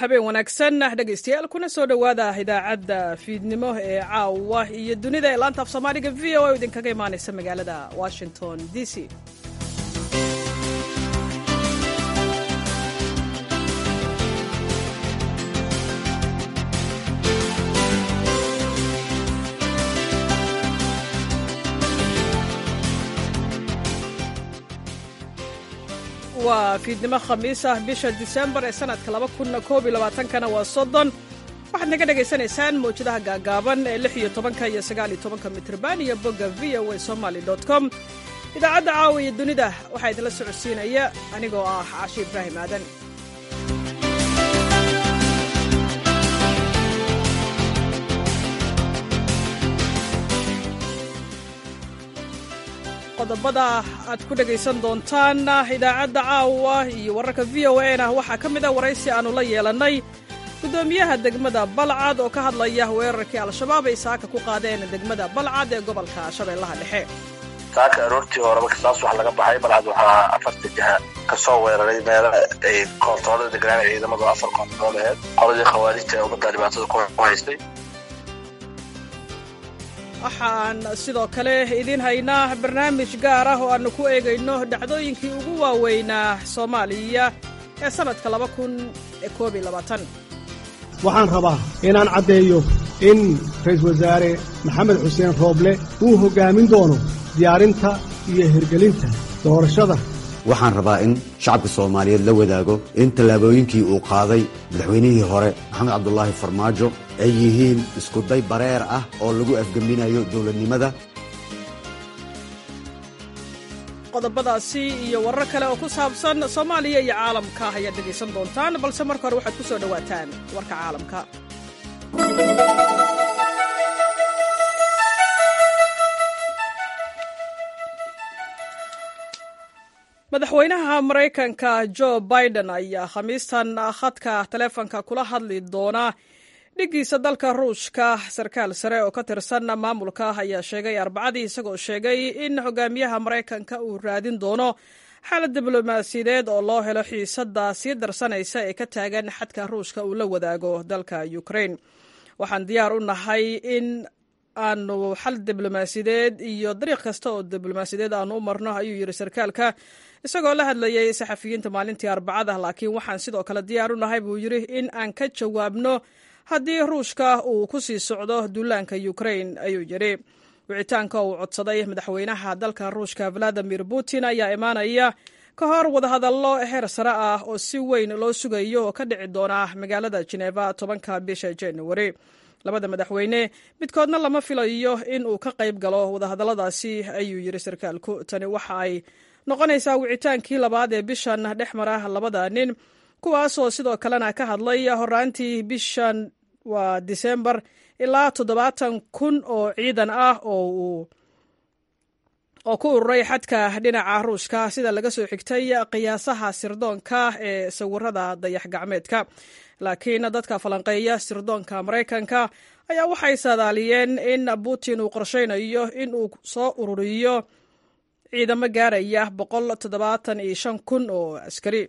habeen wanaagsan dhegaystayaal kuna soo dhowaada idaacadda fiidnimo ee caawa iyo dunida ee laanta af soomaaliga v o a idinkaga imaanaysa magaalada washington d c waa fiidnimo khamiis ah bisha disembar ee sanadka kana waa soddon waxaad naga dhagaysanaysaan mawjadaha gaagaaban ee lix iyo tobanka iyo sagaal iyo tobanka mitrban iyo bogga v o a somaly com idaacadda caawa iyo dunida waxaa idinla socodsiinaya anigoo ah cashi ibraahim aadan qodobada aad ku dhegaysan doontaan idaacadda caawa iyo wararka v o a na waxaa ka mid a waraysi aannu la yeelannay guddoomiyaha degmada balcad oo ka hadlaya weerarkii al-shabaab ay saaka ku qaadeen degmada balcad ee gobolka shabeellaha dhexe saaka aroortii horeba kasaas wax laga baxay balcad waxaa afarta jiha ka soo weeraray meelo ay koontaroolada deganaan ciidamadu afar koontarool aheed qoladii khawaarijta ee ummadda dhibaatada ku haystay waxaan sidoo kale idiin haynaa barnaamij gaar ah oo aannu ku eegayno dhacdooyinkii ugu waaweynaa soomaaliya ee sannadka waxaan rabaa inaan caddeeyo in ra'iisul wasaare maxamed xuseen rooble uu hoggaamin doono diyaarinta iyo hirgelinta doorashada waxaan rabaa in shacabka soomaaliyeed la wadaago in tallaabooyinkii uu qaaday madaxweynihii hore maxamed cabdulaahi farmaajo ay yihiin iskuday bareer ah oo lagu afgeminayo dowladnimada qodobadaasi iyo warar kale oo ku saabsan soomaaliya iyo caalamka ayaad dhegaysan doontaan balse marka hore waxaad ku soo dhowaataan warka caalamka madaxweynaha maraykanka jo biden ayaa khamiistan khadka taleefonka kula hadli doona dhiggiisa dalka ruushka sarkaal sare oo ka tirsan maamulka ayaa sheegay arbacadii isagoo sheegay in hogaamiyaha maraykanka uu raadin doono xaalad diblomaasiyadeed oo loo helo xiisadda sii darsanaysa ee ka taagan xadka ruushka uu la wadaago dalka ukraine waxaan diyaar u nahay in aanu xal diblomaasiyadeed iyo dariiq kasta oo diblomaasiyadeed aanu u marno ayuu yidhi sarkaalka isagoo la hadlayay saxafiyiinta maalintii arbacada laakiin waxaan sidoo kale diyaar u nahay buu yidhi in aan ka jawaabno haddii ruushka uu ku sii socdo duulaanka ukraine ayuu yidhi wicitaanka uu codsaday madaxweynaha dalka ruushka valadimir putin ayaa imaanaya ka hor wadahadallo heer sare ah oo si weyn loo sugayo oo ka dhici doona magaalada jeneva tobanka bisha januari labada madaxweyne midkoodna lama filayo in uu ka qayb galo wadahadalladaasi ayuu yidhi sarkaalku tani waxa ay noqonaysaa wicitaankii labaad ee bishan dhex mara labada nin kuwaasoo sidoo kalena ka hadlay horaantii bishan waa disembar ilaa toddobaatan kun oo ciidan ah oo oo ku ururay xadka dhinaca ruushka sida laga soo xigtay qiyaasaha sirdoonka ee sawirada dayax gacmeedka laakiin dadka falanqeeya sirdoonka maraykanka ayaa waxay saadaaliyeen in putin uu qorshaynayo in uu soo ururiyo ciidamo gaaraya boqol toddobaatan iyo shan kun oo askari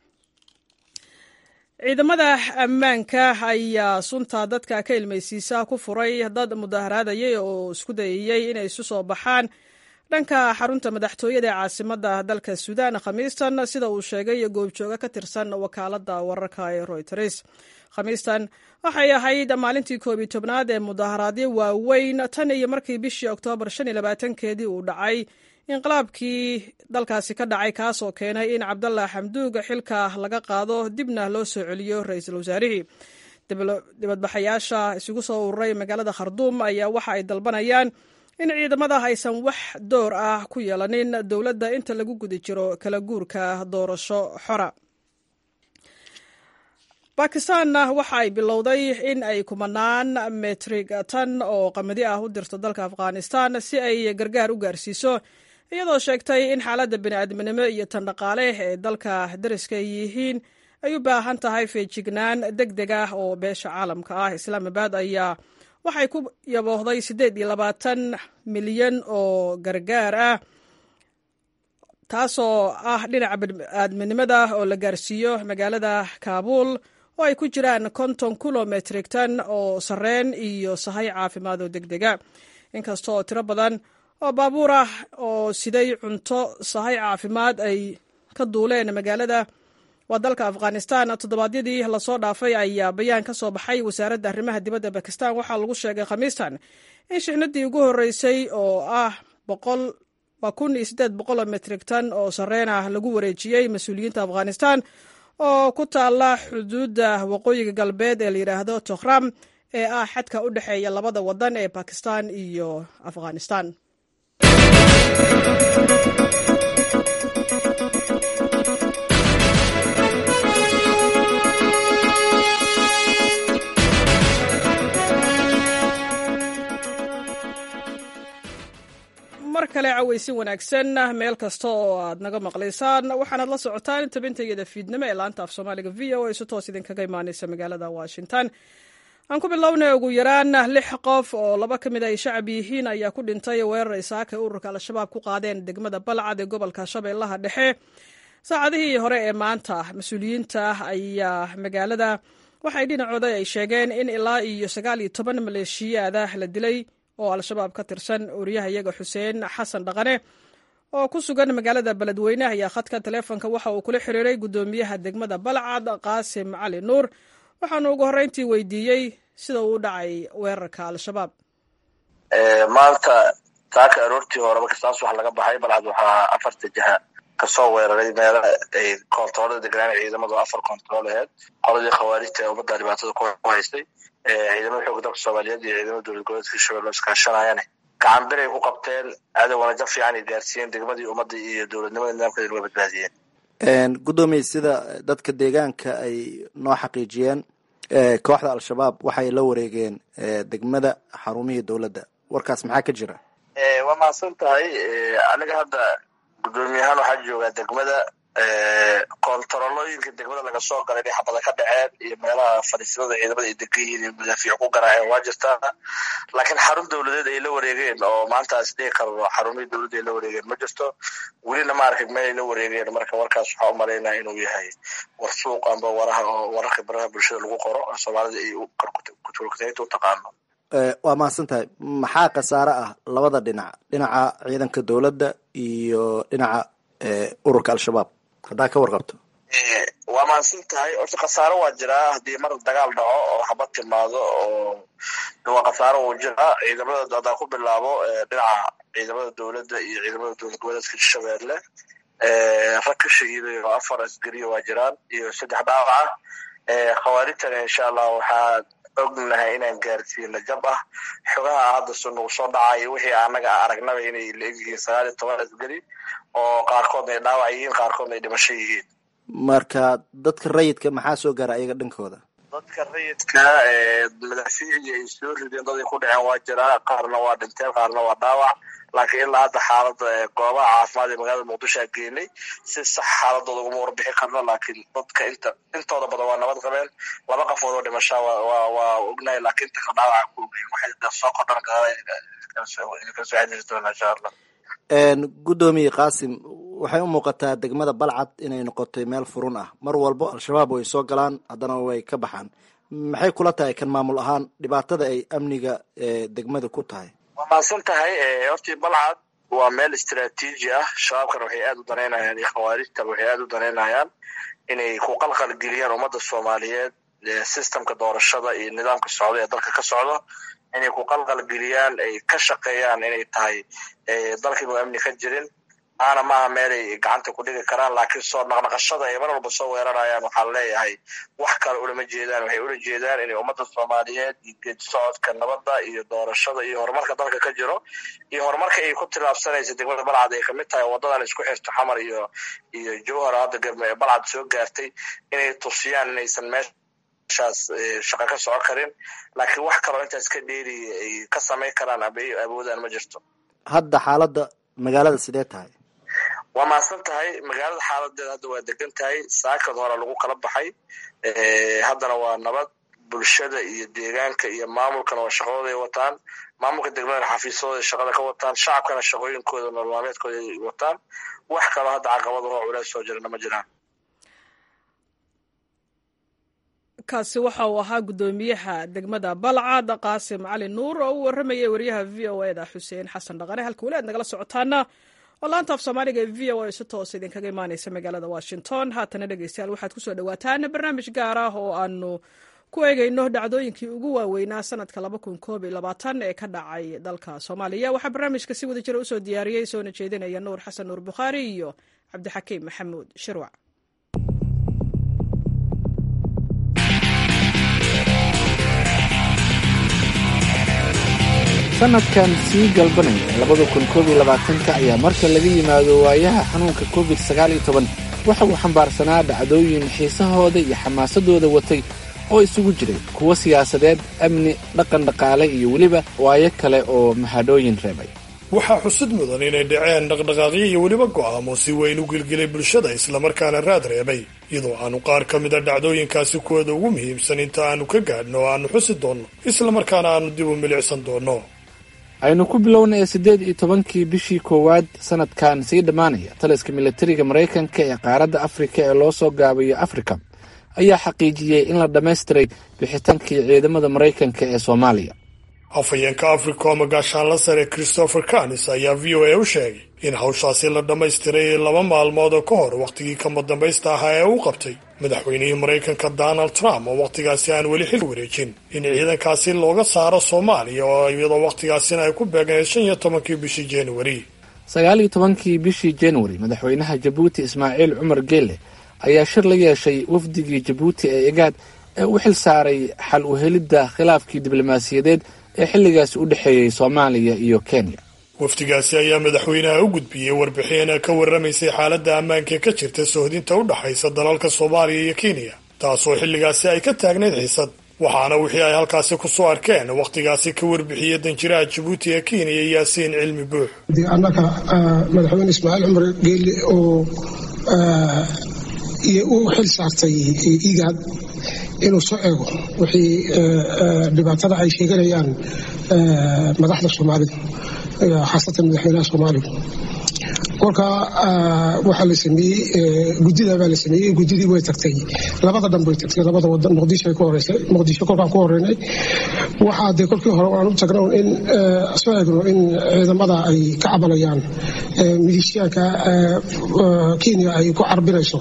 ciidamada ammaanka ayaa sunta dadka ka ilmaysiisa ku furay dad mudaharaadayay oo isku dayayey inay isu soo baxaan dhanka xarunta madaxtooyada ee caasimadda dalka suudaan khamiistan sida uu sheegay goobjooga ka tirsan wakaaladda wararka ee royters khamiistan waxay ahayd maalintii koob iyo tobnaad ee mudaharaadyo waaweyn tan iyo markii bishii oktoobar shan iyo labaatankeedii uu dhacay inqilaabkii dalkaasi ka dhacay kaasoo keenay in cabdallah xamduug xilka laga qaado dibna loo soo celiyo ra-iisul wasaarihii dibadbaxayaasha isugu soo ururay magaalada kharduum ayaa waxa ay dalbanayaan in ciidamada aysan wax door ah ku yeelanin dowladda inta lagu guda jiro kala guurka doorasho xora bakistaanna waxa ay bilowday in ay kumanaan metrig tan oo qamadi ah u dirto dalka afghanistan si ay gargaar u gaarsiiso iyadoo sheegtay in xaaladda bini'aadminimo iyo tan dhaqaale ee dalka dariska ay yihiin ay u baahan tahay feejignaan deg deg ah oo beesha caalamka ah islaamabad ayaa waxay ku yaboohday siddeed iyo labaatan milyan oo gargaar ah taasoo ah dhinaca bini'aadminimada oo la gaarsiiyo magaalada kaabuul oo ay ku jiraan konton kilometrik tan oo sarreen iyo sahay caafimaad oo deg dega inkasta oo tiro badan oo baabuur ah oo siday cunto sahay caafimaad ay ka duuleen magaalada waa dalka afghanistan toddobaadyadii lasoo dhaafay ayaa bayaan ka soo baxay wasaaradda arrimaha dibadda bakistan waxaa lagu sheegay khamiistan in shixnadii ugu horreysay oo ah boqol waa kun iyo siddeed boqol oo metrik tan oo sarreen ah lagu wareejiyey mas-uuliyiinta afghanistan oo ku taalla xuduudda waqooyiga galbeed ee la yidhaahdo tokhram ee ah xadka u dhexeeya labada waddan ee bakistan iyo afghanistan mar kale cawaysin wanaagsan meel kasta oo aad naga maqlaysaan waxaanaad la socotaan tabintayada fiidnimo ee laanta af soomaaliga v o a si toos idinkaga imaaneysa magaalada washington aan ku bilownay ugu yaraan lix qof oo laba ka mid ay shacab yihiin ayaa ku dhintay weerar isaaka ururka al-shabaab ku qaadeen degmada balcad ee gobolka shabeellaha dhexe saacadihii hore ee maanta mas-uuliyiinta ayaa magaalada waxay dhinacooda ay sheegeen in ilaa iyo sagaal iyo toban maleeshiyaada la dilay oo al-shabaab ka tirsan wariyahayaga xuseen xasan dhaqane oo ku sugan magaalada beledweyne ayaa khadka taleefonka waxa uu kula xiriiray guddoomiyaha degmada balcad qaasim cali nuur waxaanu ugu horreyntii weydiiyey sida uu u dhacay weerarka al-shabaab maanta taaka aroortii horeba kastaas wax laga baxay balcad waxaa afarta jiha kasoo weeraray meela ay koontaroolada deganaan ciidamadu afar koontarool aheyd qoladii khawaarijta ee ummadda dhibaatada ku haystay ciidamada xooga dalka soomaaliyeed iyo ciidamada dowlad goboleedka hirshabelle iskaashanayane gacan biray ku qabteen cadowgana jab fiican ay gaarsiiyeen degmadii ummadda iyo dowladnimada nidaamkeeda laga badbaadiyeen guddoomiye sida dadka deegaanka ay noo xaqiijiyeen kooxda al-shabaab waxay la wareegeen degmada xarumihii dowladda warkaas maxaa ka jira waa mahadsan tahay aniga hadda guddoomiyahaan waxaa joogaa degmada koontarolooyinka degmada laga soo galay inay xabada ka dhaceen iyo meelaha fadhiisimada ciidamada ay degan yihiin iyo madaafiic ku garaaceen waa jirtaa laakiin xarun dowladeed ay la wareegeen oo maantaas dhihi karno xarumihii dowladda ay la wareegeen ma jirto welina ma arkay meel ay la wareegeen marka warkaas waxaa u malaynaya inuu yahay war suuq amba waraha oo wararka baraha bulshada lagu qoro oo soomaalida ay kutulkutaynta u taqaano waa mahadsan tahay maxaa khasaare ah labada dhinac dhinaca ciidanka dowladda iyo dhinaca ururka al-shabaab haddaa ka warqabto waa mahadsan tahay horta khasaaro waa jiraa haddii mar dagaal dhaco oo xabad timaado oo waa khasaaro wuu jiraa ciidamada hadaa ku bilaabo dhinaca ciidamada dowladda iyo ciidamada dowlad goboleedka hirshabeelle rag ka shahiiday oo afar asgariya waa jiraan iyo saddex dhaawaca khawaarijtana insha allah waxaa ognahay inaan gaarsiino jab ah xogaha hadda nagu soo dhacayo wixii anaga aragnaba inay la egyihiin sagaal iyo toban asgari oo qaarkoodna ay dhaawac yihiin qaarkoodna ay dhimasho yihiin marka dadka rayidka maxaa soo gaara ayaga dhankooda dadka rayidka madaafiicii ay soo rideen dad ay ku dhaceen waa jiraa qaarna waa dhinteen qaarna waa dhaawac laakiin ilaa hadda xaalada goobaha caafimaad ee magaalada muqdisho a geenay si sax xaaladooda uguma warbixi karno laakiin dadka inta intooda badan waa nabad qabeen laba qafood oo dhimashaa waa waa ognahay laakiin inta kala dhaawaca ku ogeyn waxay soo kordhan kasoo xadiri doonaa insha allah guddoomiye qaasim waxay u muuqataa degmada balcad inay noqotay meel furun ah mar walbo al-shabaab way soo galaan haddana way ka baxaan maxay kula tahay kan maamul ahaan dhibaatada ay amniga degmada ku tahay waa mahadsan tahay hortii balcad waa meel istraatiiji ah shabaabkana waxay aada u danaynayaan iyo khawaarijtaba waxay aada u danaynayaan inay ku qalqal geliyaan ummadda soomaaliyeed systemka doorashada iyo nidaamka socda ee dalka ka socdo inay ku qalqal geliyaan ay ka shaqeeyaan inay tahay dalkiiba amni ka jirin aana maaha meelay gacanta ku dhigi karaan laakiin soo naqnaqashada ay mar walba soo weerarayaan waxaan leeyahay wax kale ulama jeedaan waxay ula jeedaan inay ummadda soomaaliyeed iyo geedi socodka nabadda iyo doorashada iyo horumarka dalka ka jiro iyo horumarka ay ku tilaabsanaysa degmada balcad ay kamid tahay wadadan isku xirto xamar iyo iyo jowhar hadda balcad soo gaartay inay tusiyaan inaysan meeshaas shaqo ka soco karin laakiin wax kaloo intaas ka dheeri ay ka samayn karaan aba ay awoodaan ma jirto hadda xaaladda magaalada sidee tahay waa mahadsan tahay magaalada xaaladeeda hadda waa degan tahay saakad hore lagu kala baxay haddana waa nabad bulshada iyo deegaanka iyo maamulkana waa shaqadooda ay wataan maamulka degmadana xafiisadooda shaqada ka wataan shacabkana shaqooyinkooda nololmaalmeedkooda ay wataan wax kaloo hadda caqabada oo culeys soo jirana ma jiraan kaasi waxa uu ahaa guddoomiyaha degmada balcad qaasim cali nuur oo u warramayay wariyaha v o eda xuseen xasan dhaqane halka weli aad nagala socotaana oo laanta af soomaaliga ee v o a si toos idinkaga imaaneysa magaalada washington haatana dhegeystayaal waxaad kusoo dhawaataan barnaamij gaar ah oo aanu ku eegeyno dhacdooyinkii ugu waaweynaa sanadka ee ka dhacay dalka soomaaliya waxaa barnaamijka si wada jira usoo diyaariyey soona jeedinaya nuur xasan nuur bukhaari iyo cabdixakiim maxamuud shirwac sanadkan sii galbanaya labada kun koob iyo labaatanka ayaa marka laga yimaado waayaha xanuunka covid sagaal iyo toban waxa uu xambaarsanaa dhacdooyin xiisahooda iyo xamaasadooda watay oo isugu jiray kuwo siyaasadeed amni dhaqan dhaqaale iyo weliba waayo kale oo mahadhooyin reebay waxaa xusud mudan inay dhaceen dhaqdhaqaaqyo iyo weliba go'aamo si weyn u gilgilay bulshada islamarkaana raad reebay iyadoo aanu qaar ka mida dhacdooyinkaasi kuwooda ugu muhiimsan inta aanu ka gaadhno oo aanu xusi doonno islamarkaana aanu dib u milicsan doonno aynu ku bilowna ee siddeed iyo tobankii bishii koowaad sanadkan sii dhammaanaya taliska militariga maraykanka ee qaaradda afrika ee loo soo gaabayo afrika ayaa xaqiijiyey in la dhammaystiray bixitaankii ciidamada maraykanka ee soomaaliya afhayeenka africom gaashaanla sare christopher canis ayaa v o a u sheegay in hawshaasi la dhammaystiray laba maalmood oo ka hor wakhtigii kama dambaysta ahaa ee uu qabtay madaxweynihii maraykanka donald trump oo wakhtigaasi aan weli xil wareejin in ciidankaasi looga saaro soomaaliya oo iyadoo wakhtigaasina ay ku beegnayd shan iyo tobankii bishii januari sagaal iyo tobankii bishii januari madaxweynaha jabuuti ismaaciil cumar geele ayaa shir la yeeshay wafdigii jabuuti ee egaad ee u xil saaray xal u helidda khilaafkii diblomaasiyadeed ee xilligaasi u dhexeeyey soomaaliya iyo kenya wafdigaasi ayaa madaxweynaha u gudbiyey warbixin ka warramaysay xaaladda ammaanka ka jirta sohdinta u dhaxaysa dalalka soomaaliya iyo kenya taasoo xilligaasi ay ka taagnayd xiisad waxaana wixii ay halkaasi ku soo arkeen wakhtigaasi ka warbixiyey danjiraha jabuuti ee kenya yaasiin cilmi buux annaga madaxweyne ismaaciil cumar geeli oo u xil saartay igaad inuu soo eego wixii dhibaatada ay sheeganayaan madaxda soomaalida khaasatan madaxweynaha soomaaliya kolka waxaa la sameeyey guddida baa la sameeyey guddidii way tagtay labada dhan bay tagtay labada wadan muqdisho ay ku horeysay muqdisho kolkaan ku horeynay waxaa dee kolkii hore aan u tagno in soo eegno in ciidamada ay ka cabanayaan milishiyaanka kenya ay ku carbinayso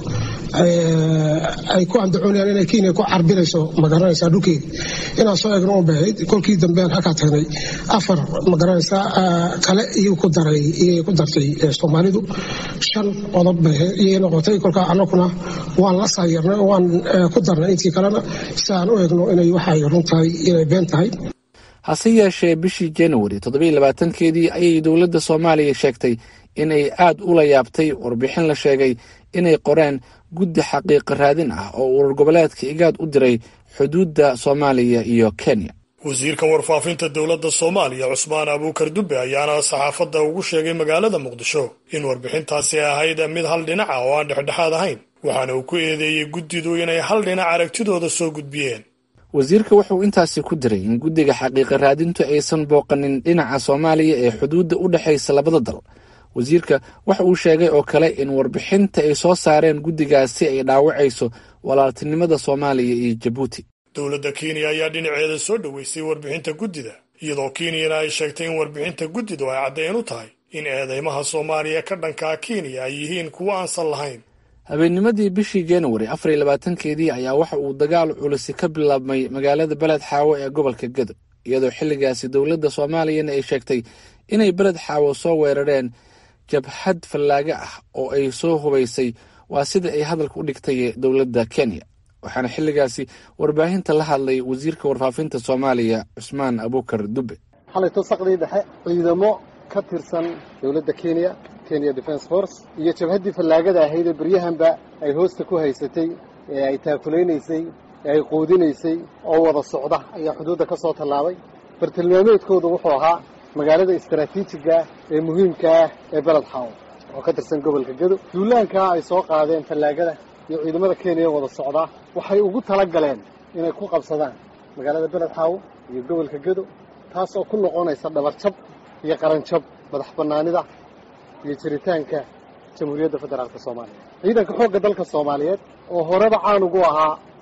ay ku andacoonayaan inay kenya ku carbinayso magaranaysaa dhulkeeda inaan soo eegno un bahayd kolkii dambean halkaa tagnay afar magaranaysaa kale iyuu ku daray iyay ku dartay soomaalidu shan qodob iyay noqotay kolkaa annaguna waan la saayarnay oo waan ku darnay intii kalena si aan u eegno inay waxay run tahay inay been tahay hase yeeshee bishii januari toddobiyo labaatankeedii ayay dowladda soomaaliya sheegtay inay aad ula yaabtay warbixin la sheegay inay qoreen guddi xaqiiqa raadin ah oo urur goboleedka igaad u diray xuduudda soomaaliya iyo kenya wasiirka warfaafinta dowladda soomaaliya cusmaan abuukar dubbe ayaana saxaafadda ugu sheegay magaalada muqdisho in warbixintaasi ahayd mid hal dhinaca oo aan dhexdhexaad ahayn waxaana uu ku eedeeyey guddidu inay hal dhinac aragtidooda soo gudbiyeen wasiirka wuxuu intaasi ku diray in guddiga xaqiiqa raadintu aysan booqanin dhinaca soomaaliya ee xuduudda u dhexaysa labada dal wasiirka waxa uu sheegay oo kale in warbixinta ay soo saareen guddigaasi ay dhaawacayso walaaltinimada soomaaliya iyo jabuuti dowladda kenya ayaa dhinaceeda soo dhoweysay warbixinta guddida iyadoo kenyana ay sheegtay in warbixinta guddidu ay caddeyn u tahay in eedeymaha soomaaliya ka dhankaa kenya ay yihiin kuwo aansan lahayn habeennimadii bishii januari afar iyo labaatankeedii ayaa waxa uu dagaal culisi ka bilaabmay magaalada beled xaawo ee gobolka gedo iyadoo xilligaasi dowladda soomaaliyana ay sheegtay inay beled xaawo soo weerareen jabhad fallaaga ah oo ay soo hubaysay waa sida ay hadalka u dhigtay dowladda kenya waxaana xilligaasi warbaahinta la hadlay wasiirka warfaafinta soomaaliya cusmaan abuukar dubbe xalayto saqdii dhexe ciidamo ka tirsan dowladda kenya kenya defence force iyo jabhaddii fallaagada ahayd ee beryahanba ay hoosta ku haysatay ee ay taakulaynaysay ee ay quudinaysay oo wada socda ayaa xuduudda ka soo tallaabay bartilmaameedkoodu wuxuu ahaa magaalada istaraatiijiga ee muhiimka ah ee beled xaawo oo ka tirsan gobolka gedo duulaankaa ay soo qaadeen fallaagada iyo ciidamada kenya wada socdaa waxay ugu tala galeen inay ku qabsadaan magaalada beled xaawo iyo gobolka gedo taas oo ku noqonaysa dhabarjab iyo qaranjab madax bannaanida iyo jiritaanka jamhuuriyadda federaalka soomaaliya ciidanka xoogga dalka soomaaliyeed oo horeba caan ugu ahaa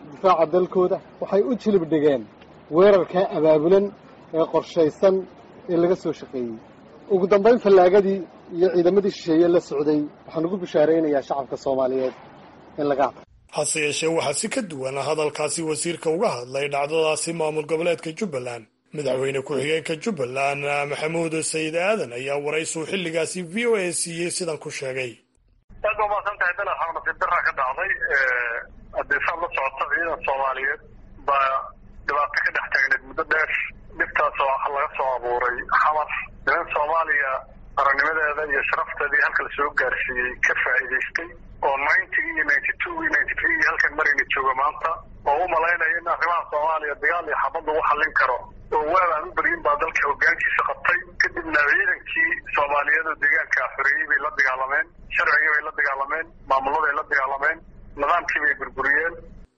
difaaca dalkooda waxay u jilib dhigeen weerarkaa abaabulan ee qorshaysan ee laga soo shaqeeyey ugu dambayn fallaagadii iyo ciidamadii shisheeye la socday waxaan ugu bishaaraynayaa shacabka soomaaliyeed in laga hadla hase yeeshee waxaa si ka duwan hadalkaasi wasiirka uga hadlay dhacdadaasi maamul goboleedka jubbaland madaxweyne ku-xigeenka jubbaland maxamuud sayid aadan ayaa waraysuu xilligaasi v o a siiyey sidan ku sheegay aad ba umaasan tahay dal waxaa nasiib daraa ka dhacday haddii saad la socoto ciidan soomaaliyeed baa dhibaato ka dhex taagneed muddo dheer dhibtaasoo laga soo abuuray xamar niman soomaaliya qarannimadeeda iyo sharafteedii halka lasoo gaarsiiyey ka faa'iidaystay oo ninety iyo ninety two iyo ninety three iyo halkan marayna jooga maanta oo u malaynaya in arrimaha soomaaliya dagaal iyo xabad lagu xallin karo oo waabaan u beryin baa dalka hoggaankiisa qabtay kadibna ciidankii soomaaliyeed oo deegaanka xoreeyey bay la dagaalameen sharcigii bay la dagaalameen maamuladay la dagaalameen nidaamkii bay burburiyeen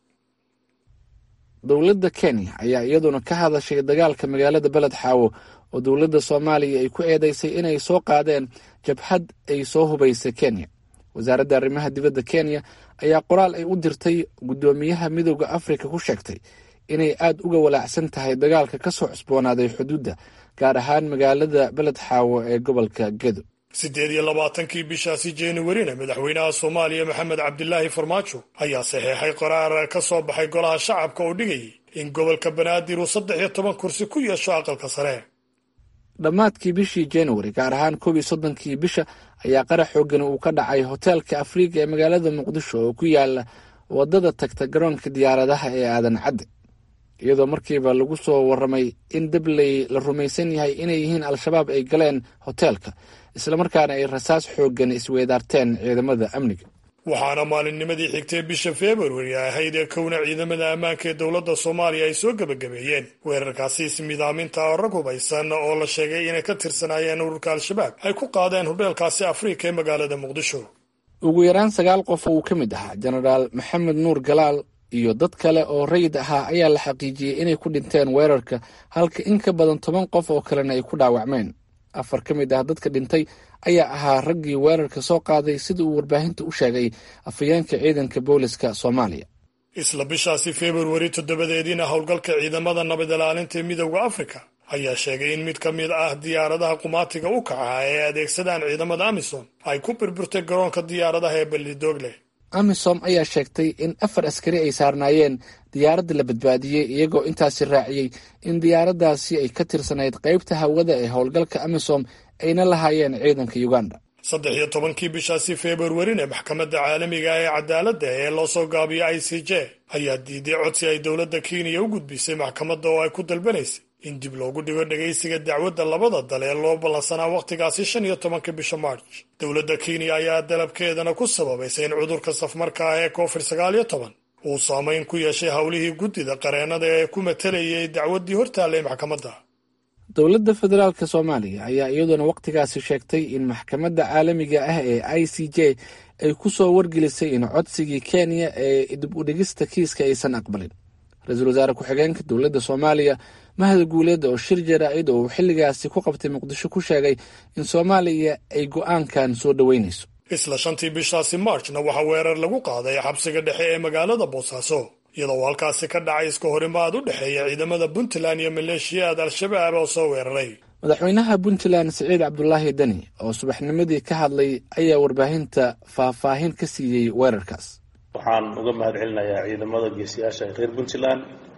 dowladda kenya ayaa iyaduna ka hadashay dagaalka magaalada beled xaawo oo dowladda soomaaliya ay ku eedeysay inay soo qaadeen jabhad ay soo hubaysay kenya wasaaradda arrimaha dibadda kenya ayaa qoraal ay u dirtay guddoomiyaha midooda afrika ku sheegtay inay aad uga walaacsan tahay dagaalka ka soo cusboonaaday xuduudda gaar ahaan magaalada beled xaawo ee gobolka gedo siddeed iyo labaatankii bishaasi januwarina madaxweynaha soomaaliya maxamed cabdilaahi farmaajo ayaa saxeexay qoraar ka soo baxay golaha shacabka oo dhigayay in gobolka banaadir uu saddex iyo toban kursi ku yeesho aqalka sare dhammaadkii bishii januari gaar ahaan koob iyo soddonkii bisha ayaa qarax xoogan uu ka dhacay hoteelka afriiga ee magaalada muqdisho oo ku yaala waddada tagta garoonka diyaaradaha ee aadan cadde iyadoo markiiba lagu soo warramay in dabley la rumaysan yahay inay yihiin al-shabaab ay galeen hoteelka islamarkaana ay rasaas xooggan isweydaarteen ciidamada amniga waxaana maalinnimadii xigtay bisha februari ahayd ee kowna ciidamada ammaanka ee dowladda soomaaliya ay soo gebagabeeyeen weerarkaasi ismidaaminta oo rag hubaysan oo la sheegay inay ka tirsanaayeen ururka al-shabaab ay ku qaadeen hodheelkaasi afrika ee magaalada muqdisho ugu yaraan sagaal qof uu ka mid ahaa jenaraal maxamed nuur galaal iyo dad kale oo rayid ahaa ayaa la xaqiijiyey inay ku dhinteen weerarka halka in ka badan toban qof oo kalena ay ku dhaawacmeen afar ka mid ah dadka dhintay ayaa ahaa raggii weerarka soo qaaday sida uu warbaahinta u sheegay afhayeenka ciidanka booliska soomaaliya isla bishaasi februari toddobadeediina howlgalka ciidamada nabad ilaalinta ee midowda afrika ayaa sheegay in mid ka mid ah diyaaradaha qumaatiga u kaca ee adeegsadaan ciidamada amisom ay ku burburtay garoonka diyaaradaha ee ballidogle amisom ayaa sheegtay in afar askari ay saarnaayeen diyaaradda la badbaadiyey iyagoo intaasi raaciyey in diyaaraddaasi ay ka tirsanayd qaybta hawada ee howlgalka amisom ayna lahaayeen ciidanka uganda saddex iyo tobankii bishaasi februarina maxkamadda caalamiga ee cadaaladda ee loo soo gaabiyo i c j ayaa diiday codsi ay dowladda kenya u gudbisay maxkamadda oo ay ku dalbanaysay in dib loogu dhigo dhegaysiga dacwadda labada dal ee loo ballansanaa wakhtigaasi shan iyo tobanka bisha march dowladda kenya ayaa dalabkeedana ku sababaysay in cudurka safmarka ah ee covid sagaal iyo toban uu saamayn ku yeeshay howlihii guddida qareennada ee ku matalayay dacwaddii hortaallay maxkamadda dowladda federaalka soomaaliya ayaa iyaduna wakhtigaasi sheegtay in maxkamadda caalamiga ah ee i c j ay ku soo wargelisay in codsigii kenya ee dib u dhigista kiiska aysan aqbalin ra-iisul wasaare ku-xigeenka dowladda soomaaliya mahad guuleed oo shir jaraa'id oo uu xilligaasi ku qabtay muqdisho ku sheegay in soomaaliya ay go'aankan soo dhoweynayso isla shantii bishaasi marchna waxaa weerar lagu qaaday xabsiga dhexe ee magaalada boosaaso iyadoo halkaasi ka dhacay iska horimaad u dhexeeya ciidamada puntland iyo maleeshiyaad al-shabaab oo soo weeraray madaxweynaha puntland siciid cabdulaahi deni oo subaxnimadii ka hadlay ayaa warbaahinta faahfaahin ka siiyey weerarkaas waxaan uga mahad celinayaa ciidamada geesiyaasha ee reer puntland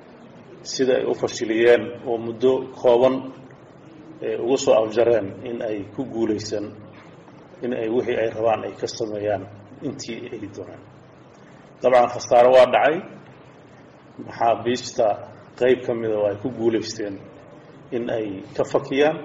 sida ay u fashiliyeen oo muddo kooban uga soo afjareen in ay ku guulaysan in ay wixii ay rabaan ay ka sameeyaan intii ay doonaan dabcan khasaaro waa dhacay maxaabiista qayb ka mida oo ay ku guulaysteen in ay ka fakiyaan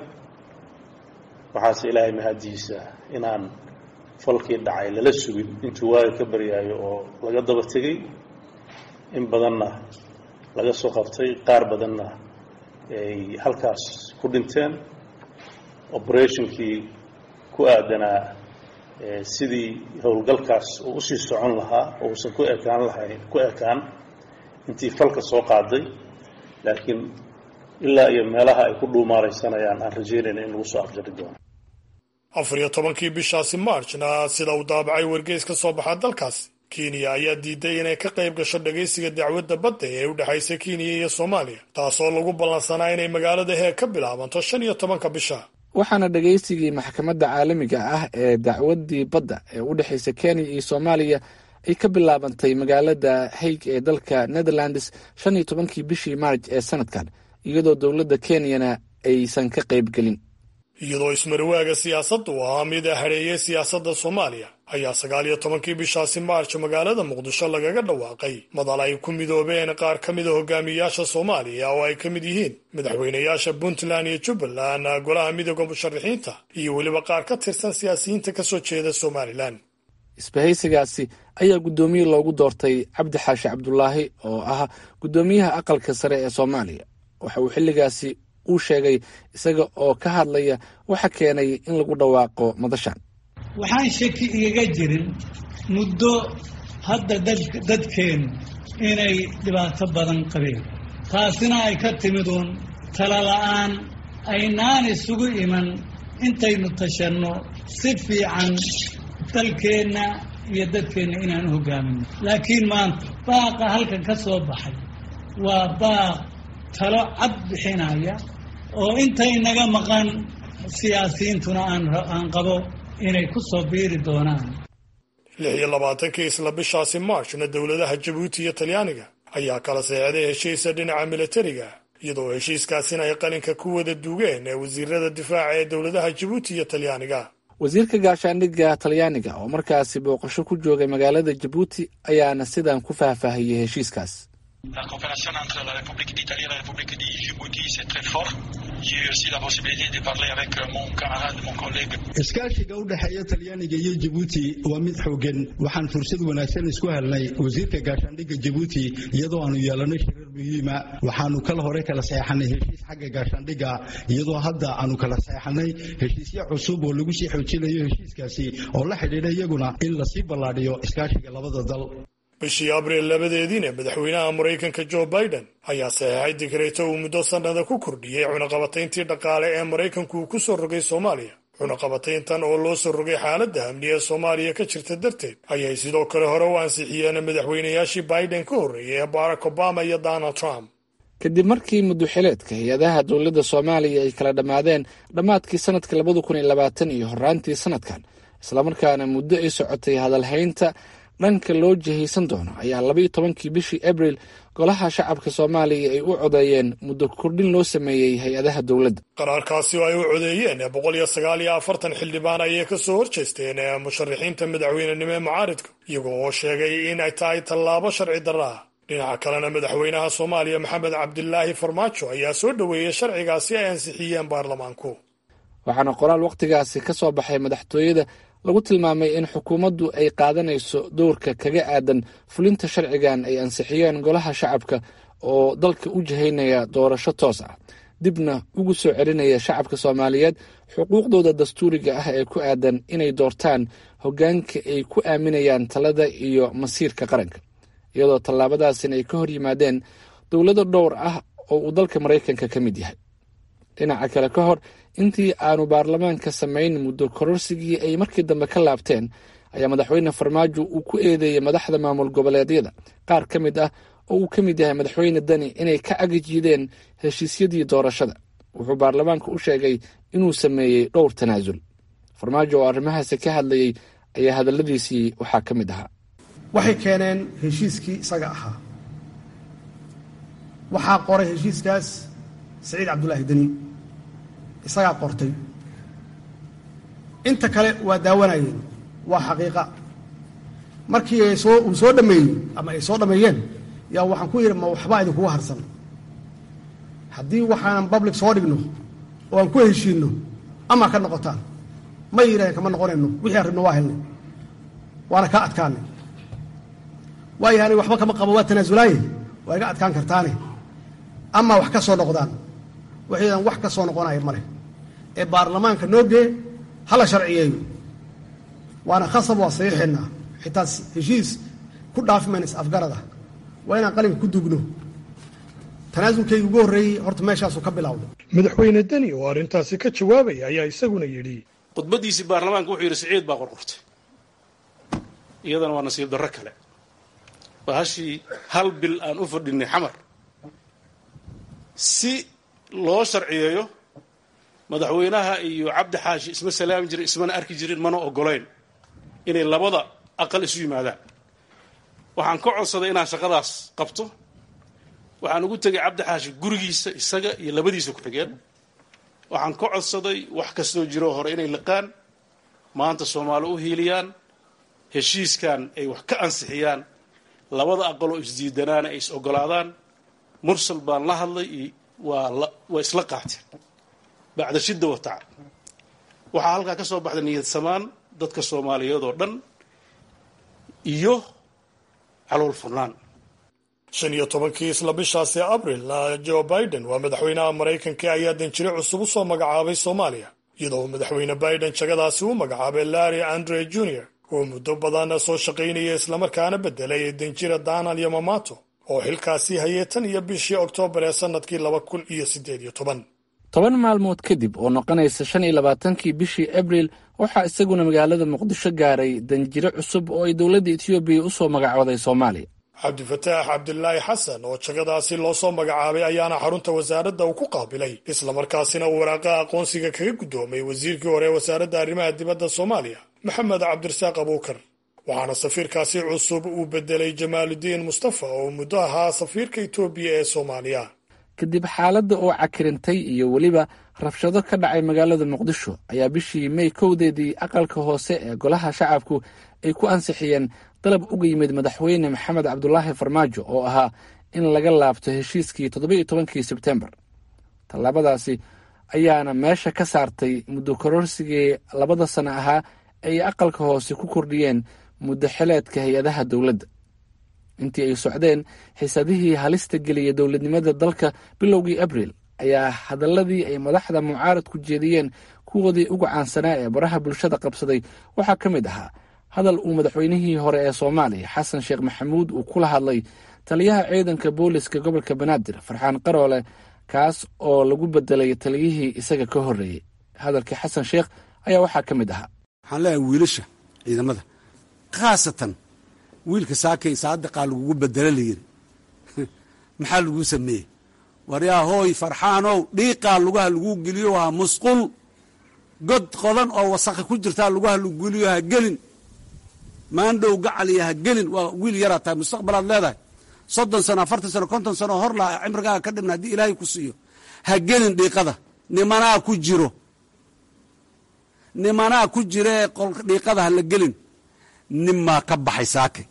waxaase ilaahay mahadiisa inaan falkii dhacay lala sugin intuu waaga ka baryaayo oo laga daba tegey in badanna laga soo qabtay qaar badanna ay halkaas ku dhinteen operationkii ku aadanaa sidii howlgalkaas uu usii socon lahaa oo uusan ku ekaan lahayn ku ekaan intii falka soo qaaday laakiin ilaa iyo meelaha ay ku dhuumaalaysanayaan aan rajeynayna in lagu soo afjari doono afar iyo tobankii bishaasi marchna sida uu daabacay wargeys ka soo baxa dalkaasi kenya ayaa diiday inay ka qayb gasho dhagaysiga dacwadda badda ee u dhexaysa kenya iyo soomaaliya taasoo lagu ballansanaa inay magaalada heeg ka bilaabanto shan iyo tobanka bisha waxaana dhagaysigii maxkamadda caalamiga ah ee dacwaddii badda ee u dhexaysa kenya iyo soomaaliya ay ka bilaabantay magaalada haig ee dalka netherlands shan iyo tobankii bishii maarj ee sanadkan iyadoo dowladda kenyana aysan ka qaybgelin iyadoo ismarwaaga siyaasadda u ahaa mid hareeyey siyaasadda soomaaliya ayaa sagaal iyo tobankii bishaasi maarj magaalada muqdisho lagaga dhawaaqay madal ay ku midoobeen qaar ka mida hogaamiyayaasha soomaaliya oo ay ka mid yihiin madaxweynayaasha puntland iyo jubbaland golaha midooda musharaxiinta iyo weliba qaar ka tirsan siyaasiyiinta ka soo jeeda somalilan isbahaysigaasi ayaa guddoomiye loogu doortay cabdi xaashi cabdulaahi oo ah guddoomiyaha aqalka sare ee soomaaliya waxa uu xilligaasi uu sheegay isaga oo ka hadlaya waxa keenay in lagu dhawaaqo madashan waxaan shaki igaga jirin muddo hadda dadkeennu inay dhibaato badan qabeen taasina ay ka timid uun talala'aan aynaan isugu iman intaynu tashanno si fiican dalkeenna iyo dadkeenna inaan u hoggaaminno laakiin maanta baaqa halkan ka soo baxay waa baaq talo cad bixinaya oo intay naga maqan siyaasiyiintuna aan qabo inay ku soo biiri doonaan lix iyo labaatankii isla bishaasi maarshna dowladaha jabuuti iyo talyaaniga ayaa kala seexday heshiisa dhinaca milatariga iyadoo heshiiskaasina ay qalinka ku wada duugeen ee wasiirada difaaca ee dowladaha jabuuti iyo talyaaniga wasiirka gaashaandhigga talyaaniga oo markaasi booqasho ku joogay magaalada jabuuti ayaana sidan ku faahfaahiyey heshiiskaas La coopération entre la République d'Italie et la République de Djibouti, c'est très fort. J'ai eu aussi la possibilité de parler avec mon camarade, mon collègue. iskaashiga u dhexeeya talyaaniga iyo jabuuti waa mid xoogan waxaan fursad wanaagsan isku helnay wasiirka gaashaandhigga jabuuti iyadoo aanu yeelanay shirar muhiima waxaanu kala hore kala seexanay heshiis xagga gaashaandhigga iyadoo hadda aanu kala seexanay heshiisyo cusub oo lagu sii xoojinayo heshiiskaasi oo la xidhiidha iyaguna in lasii ballaadhiyo iskaashiga labada dal bishii abriil labadeediina madaxweynaha maraykanka jo biden ayaa saxeexay digreeto uu muddo sannada ku kordhiyey cunaqabatayntii dhaqaale ee maraykanku uu ku soo rogay soomaaliya cunaqabatayntan oo loo soo rogay xaaladda amni ee soomaaliya ka jirta darteed ayay sidoo kale hore u ansixiyeen madaxweynayaashii biden ka horreeyay ee barack obama iyo donald trump kadib markii muddoxileedka hay-adaha dowladda soomaaliya ay kala dhammaadeen dhammaadkii sanadka labada kun iyo labaatan iyo horaantii sanadkan islamarkaana muddo ay socotay hadalhaynta dhanka loo jihaysan doono ayaa labaiyo tobankii bishii abril golaha shacabka soomaaliya ay u codeeyeen muddo kordhin loo sameeyey hay-adaha dowladda qaraarkaasi oo ay u codeeyeen boqol iyo sagaal iyo afartan xildhibaan ayay ka soo horjeesteen musharaxiinta madaxweynenimo ee mucaaridka iyagoo oo sheegay in ay tahay tallaabo sharci darra ah dhinaca kalena madaxweynaha soomaaliya maxamed cabdilaahi farmaajo ayaa soo dhoweeyey sharcigaasi ay ansixiyeen baarlamaanku waxaana qoraal wakhtigaasi ka soo baxay madaxtooyada lagu tilmaamay in xukuumaddu ay qaadanayso dowrka kaga aadan fulinta sharcigan ay ansixiyeen golaha shacabka oo dalka u jihaynaya doorasho toos ah dibna ugu soo celinaya shacabka soomaaliyeed xuquuqdooda dastuuriga ah ee ku aadan inay doortaan hoggaanka ay ku aaminayaan talada iyo masiirka qaranka iyadoo tallaabadaasina ay ka hor yimaadeen dowlado dhowr ah oo uu dalka maraykanka ka mid yahay dhinaca kale ka hor intii aanu baarlamaanka samayn muddo kororsigii ay markii dambe ka laabteen ayaa madaxweyne farmaajo uu ku eedeeyey madaxda maamul goboleedyada qaar ka mid ah oo uu ka mid yahay madaxweyne dani inay ka agajiideen heshiisyadii doorashada wuxuu baarlamaanka u sheegay inuu sameeyey dhowr tanaasul farmaajo oo arrimahaasi ka hadlayey ayaa hadalladiisii waxaa ka mid ahaa waxay keeneen heshiiskii isaga ahaa waxaa qoray heshiiskaas saciid cabdulaahi deni isagaa qortay inta kale waa daawanayeen waa xaqiiqa markii ay soo uu soo dhameeyey ama ay soo dhameeyeen yaa waxaan ku yidhi ma waxbaa idinkugu harsan haddii waxaanan public soo dhigno oo aan ku heshiinno ama ka noqotaan ma yidhahdeen kama noqonayno wixii aan rabno waa helnay waana kaa adkaanay waayo ani waxba kama qabo waa tanaasulaaye waa iga adkaan kartaane ama wax ka soo noqdaan waxaydan wax ka soo noqonaya ma leh ee baarlamaanka noo gee hala sharciyeeyo waana khasab waa saxiixeenaa xitaa heshiis ku dhaafi mayna is afgarada waa inaan qalinka ku dugno tanaasulkayga ugu horreeyey horta meeshaasuu ka bilowday madaxweyne deni oo arrintaasi ka jawaabaya ayaa isaguna yidhi khudbaddiisii baarlamaanka wuxuu yidhi siciid baa qorqortay iyadana waa nasiib darro kale bahashii hal bil aan u fadhinay xamar si loo sharciyeeyo madaxweynaha iyo cabdi xaashi isma salaami jirin ismana arki jirin mana ogolayn inay labada aqal isu yimaadaan waxaan ka codsaday inaan shaqadaas qabto waxaan ugu tegay cabdi xaashi gurigiisa isaga iyo labadiisa ku-xigeen waxaan ka codsaday wax kastoo jiroo hore inay liqaan maanta soomaali u hiiliyaan heshiiskan ay wax ka ansixiyaan labada aqaloo isdiidanaana ay is ogolaadaan mursal baan la hadlay iyo waa waa isla qaateen bacda shidda wa tacab waxaa halkaa ka soo baxday niyad samaan dadka soomaaliyeed oo dhan iyo calool furnaan shan iyo tobankii isla bishaasi abril joe biden waa madaxweynaha maraykanka ayaa danjire cusub u soo magacaabay soomaaliya iyadoo madaxweyne biden jagadaasi u magacaabay larry andre junior oo muddo badan soo shaqaynaya islamarkaana bedelay danjira danal yamamato oo xilkaasii hayay tan iyo bishii oktoobar ee sannadkii laba kun iyo siddeed iyo toban toban maalmood kadib oo noqonaysa shan iyo labaatankii bishii abril waxaa isaguna magaalada muqdisho gaaray danjire cusub oo ay dowladda etoobiya u soo magacooday soomaaliya cabdifataax cabdilaahi xasan oo jagadaasi loo soo magacaabay ayaana xarunta wasaaradda uu ku qaabilay islamarkaasina uu waraaqaha aqoonsiga kaga guddoomay wasiirkii hore ee wasaaradda arrimaha dibadda soomaaliya maxamed cabdirasaaq abuukar waxaana safiirkaasi cusub uu bedelay jamaaludiin mustafa oo muddo ahaa safiirka etoobiya ee soomaaliya kadib xaaladda oo cakirintay iyo weliba rabshado ka dhacay magaalada muqdisho ayaa bishii mey kowdeedii aqalka hoose ee golaha shacabku ay ku ansixiyeen dalab uga yimid madaxweyne maxamed cabdulaahi farmaajo oo ahaa in laga laabto heshiiskii toddobiiyo tobankii sebtembar tallaabadaasi ayaana meesha ka saartay muddo kororsigii labada sano ahaa ay aqalka hoose ku kordhiyeen muddo xileedka hay-adaha dowladda intii ay socdeen xiisadihii halista geliyay dowladnimada dalka bilowgii abril ayaa hadaladii ay madaxda mucaaradku jeediyeen kuwoodii ugu caansanaa ee baraha bulshada qabsaday waxaa ka mid ahaa hadal uu madaxweynihii hore ee soomaaliya xasan sheekh maxamuud uu kula hadlay taliyaha ciidanka booliska gobolka banaadir farxaan qaroole kaas oo lagu bedelay taliyihii isaga ka horreeyey hadalkii xasan sheekh ayaa waxaa ka mid ahaa waxaan leeyahay wiilasha ciidamada khaasatan wiilka saakay saadiqaa lagugu bedelo layidhi maxaa laguu sameeyey waryaa hooy farxaanow dhiiqaa lugaha laguu geliyo waa musqul god qodan oo wasakha ku jirtaa lugaha lagu geliyo ha gelin maandhow gacaliya ha gelin waa wiil yaraa tahay mustaqbalaad leedahay soddon sano afartan sano konton sano hor laa cimrigaaga ka dhibna haddii ilaahay ku siiyo ha gelin dhiiqada nimanaa ku jiro nimanaa ku jira ee dhiiqada ha la gelin ninmaa ka baxay saake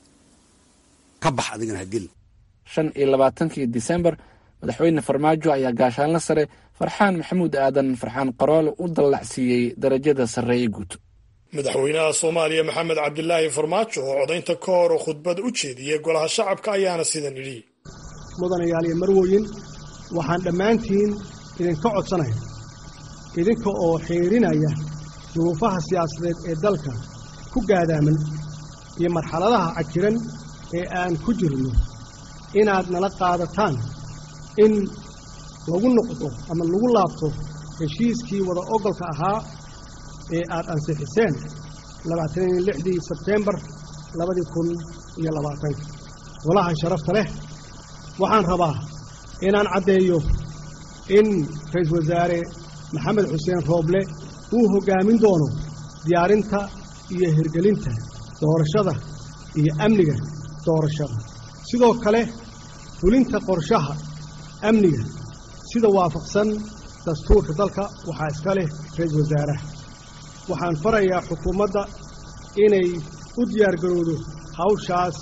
ka bax adigana ha gelin shan iyo labaatankii disembar madaxweyne farmaajo ayaa gaashaanla sare farxaan maxamuud aadan farxaan qaroole u dallacsiiyey darajada sarreeye guud madaxweynaha soomaaliya maxamed cabdilaahi farmaajo oo codaynta ka hor khudbad u jeediyey golaha shacabka ayaana sidan idhi mudanayaal iyo marwoyin waxaan dhammaantiin idinka codsanaya idinka oo xiirinaya duruufaha siyaasadeed ee dalka ku gaadaaman iyo marxaladaha cajiran ee aan ku jirno inaad nala qaadataan in lagu noqdo ama lagu laabto heshiiskii wada ogolka ahaa ee aad ansixiseen labaataniyo lixdii sebteembar labadii kun iyo labaatanka golaha sharafta leh waxaan rabaa inaan caddeeyo in ra-iisul wasaare maxamed xuseen rooble uu hoggaamin doono diyaarinta iyo hirgelinta doorashada iyo amniga doorashada sidoo kale fulinta qorshaha amniga sida waafaqsan dastuurka dalka waxaa iska leh ra-iisul wasaaraha waxaan farayaa xukuumadda inay u diyaargarowdo hawshaas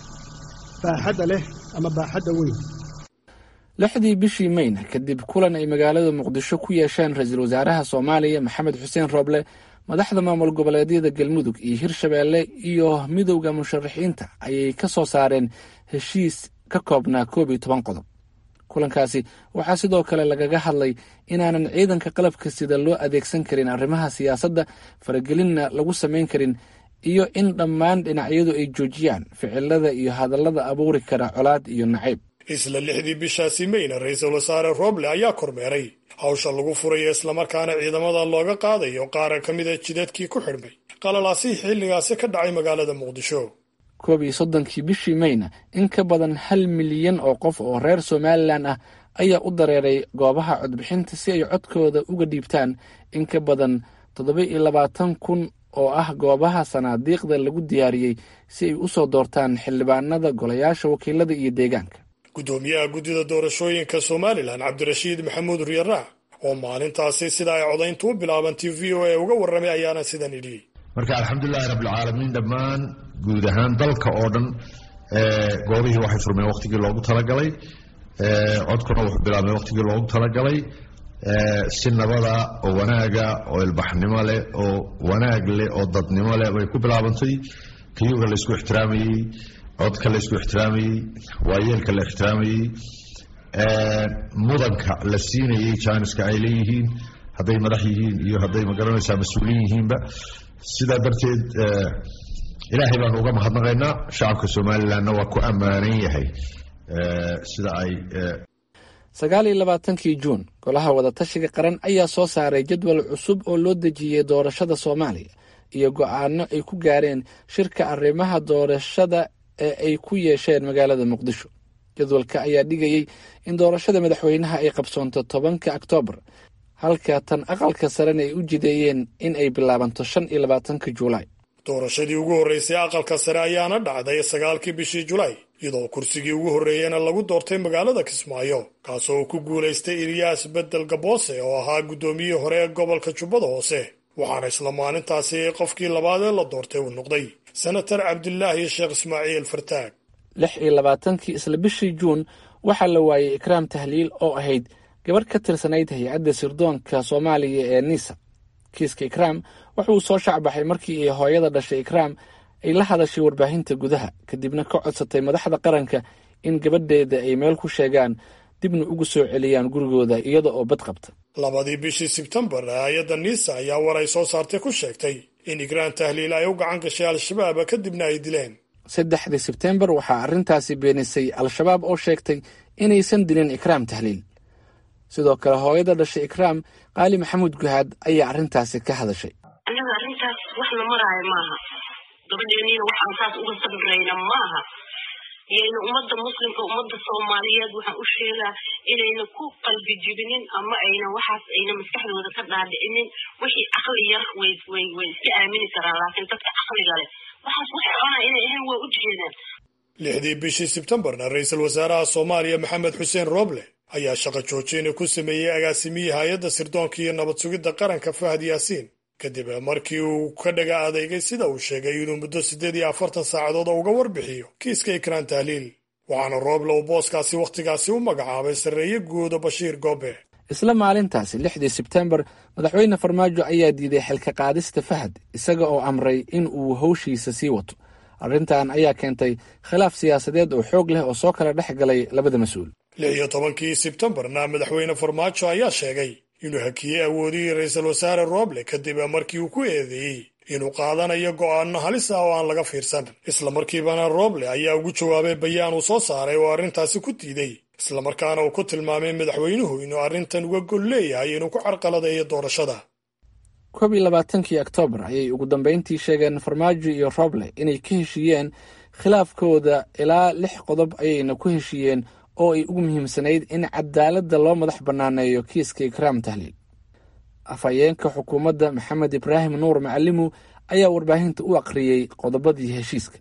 baaxadda leh ama baaxadda weyn lixdii bishii mayna kadib kulan ay magaalada muqdisho ku yeesheen ra-iisul wasaaraha soomaaliya maxamed xuseen rooble madaxda maamul goboleedyada galmudug iyo hirshabeelle iyo midowda musharaxiinta ayay ka soo saareen heshiis ka koobnaa koob iyo toban qodob kulankaasi waxaa sidoo kale lagaga hadlay inaanan ciidanka qalabka sida loo adeegsan karin arrimaha siyaasadda faragelinna lagu samayn karin iyo in dhammaan dhinacyadu ay joojiyaan ficilada iyo hadallada abuuri kara colaad iyo nacayb isla lixdii bishaasi mayna ra-iisul wasaare roble ayaa kormeeray hawsha lagu furayo islamarkaana ciidamada looga qaadayo qaara ka mida jidadkii ku xidhmay qalalaasihii xilligaasi ka dhacay magaalada muqdisho koob iyo soddonkii bishii mayna in ka badan hal milyan oo qof oo reer somalilan ah ayaa u dareeray goobaha codbixinta si ay codkooda uga dhiibtaan in ka badan toddoba iyo labaatan kun oo ah goobaha sanaadiiqda lagu diyaariyey si ay u soo doortaan xildhibaanada golayaasha wakiilada iyo deegaanka guddoomiyaha guddida doorashooyinka somalilan cabdirashiid maxamuud riyaraac oo maalintaasi sida ay codayntu u bilaabantay v o a uga warramay ayaana sidan idhi marka alxamdulilahi rabbilcaalamiin dhammaan guud ahaan dalka oo dhan goobihii waxay furmeen waqtigii loogu talagalay codkuna wuxuu bilaabmay waqtigii loogu talagalay si nabada oo wanaaga oo ilbaxnimo leh oo wanaag leh oo dadnimo leh bay ku bilaabantay kiyuga la isku ixtiraamayey codka la isku ixtiraamayey waayeelka la ixtiraamayey mudanka la siinayey janiska ay leeyihiin hadday madax yihiin iyo hadday magaranaysaa mas-uuliin yihiinba sidaa darteed ilaahay baanu uga mahadnaqaynaa shacabka somalilanna waa ku ammaanan yahay sida ay sagaal iyo labaatankii juun golaha wadatashiga qaran ayaa soo saaray jadwal cusub oo loo dejiyey doorashada soomaaliya iyo go-aano ay ku gaareen shirka arrimaha doorashada ee ay ku yeesheen magaalada muqdisho jadwalka ayaa dhigayey in doorashada madaxweynaha ay qabsoonto tobanka oktoobar halka tan aqalka sarena ay u jideeyeen in ay bilaabanto shan iyo labaatanka juulaay doorashadii ugu horreysay aqalka sare ayaana dhacday sagaalkii bishii julaay iyadoo kursigii ugu horreeyena lagu doortay magaalada kismaayo kaasoo uu ku guulaystay ilyaas bedel gaboose oo ahaa guddoomiyihii hore ee gobolka jubbada hoose waxaana isla maalintaasi qofkii labaad ee la doortay uu noqday senatar cabdilaahi sheekh ismaaciil fartaag lix iyo labaatankii isla bishii juun waxaa la waayey ikraam tahliil oo ahayd gabarh ka tirsanayd hay-adda sirdoonka soomaaliya ee nisa kiiska ikraam wuxuu soo shacbaxay markii ay hooyada dhashay ikraam ay la hadashay warbaahinta gudaha kadibna ka codsatay madaxda qaranka in gabadheeda ay meel ku sheegaan dibna ugu soo celiyaan gurigooda iyada oo bad qabta labadii bishii sebtembar hay-adda nisa ayaa war ay soo saartay ku sheegtay in ikraam tahliil ay u gacan gashay al-shabaab kadibna ay dileen saddexdii sebtembar waxaa arrintaasi beenisay al-shabaab oo sheegtay inaysan dilin ikraam tahliil sidoo kale hooyada dhashay ikraam qaali maxamuud guhaad ayaa arrintaasi ka hadashay annaga arrintaas wax la maraayo maaha gabadheeniina waxaan saas uga sabrayna maaha yayna ummadda muslimka ummadda soomaaliyeed waxaan u sheegaa inayna ku qalbi jibinin ama ayna waxaas ayna maskaxdooda ka dhaadhicinin wixii caqli yar way way way iska aamini karaan laakiin dadka caqliga leh waxaas wax socona inay ahayn waa u jeedaan lixdii bishii sebtembarna ra-iisul wasaaraha soomaaliya maxamed xuseen rooble ayaa shaqo joojina ku sameeyey agaasimiyii hay-adda sirdoonka iyo nabad sugidda qaranka fahad yaasiin kadib markii uu ka dhaga adeegay sida uu sheegay inuu muddo siddeed iyo afartan saacadood oo uga warbixiyo kiiska ikraan tahliil waxaana rooble uu booskaasi wakhtigaasi u magacaabay sarreeye guuda bashiir goobe isla maalintaasi lixdii sebtembar madaxweyne farmaajo ayaa diiday xilka qaadista fahad isaga oo amray in uu howshiisa sii wato arrintan ayaa keentay khilaaf siyaasadeed oo xoog leh oo soo kala dhex galay labada mas-uul lix iyo tobankii sebtembarna madaxweyne farmaajo ayaa sheegay inuu hakiyey awoodihii ra-iisul wasaare rooble kadib markii uu ku eedeeyey inuu qaadanayo go'aano halis ah oo aan laga fiirsan isla markiibana rooble ayaa ugu jawaabay bayaan uu soo saaray oo arrintaasi ku diiday islamarkaana uu ku tilmaamay madaxweynuhu inuu arrintan uga gol leeyahay inuu ku carqaladeeyo doorashada koob iyo labaatankii oktoobar ayay ugu dambeyntii sheegeen farmaajo iyo roble inay ka heshiiyeen khilaafkooda ilaa lix qodob ayayna ku heshiiyeen oo ay ugu muhiimsanayd in cadaaladda loo madax bannaaneeyo kiiska ikraam tahliil afhayeenka xukuumadda maxamed ibraahim nuur macalimu ayaa warbaahinta u aqriyey qodobadii heshiiska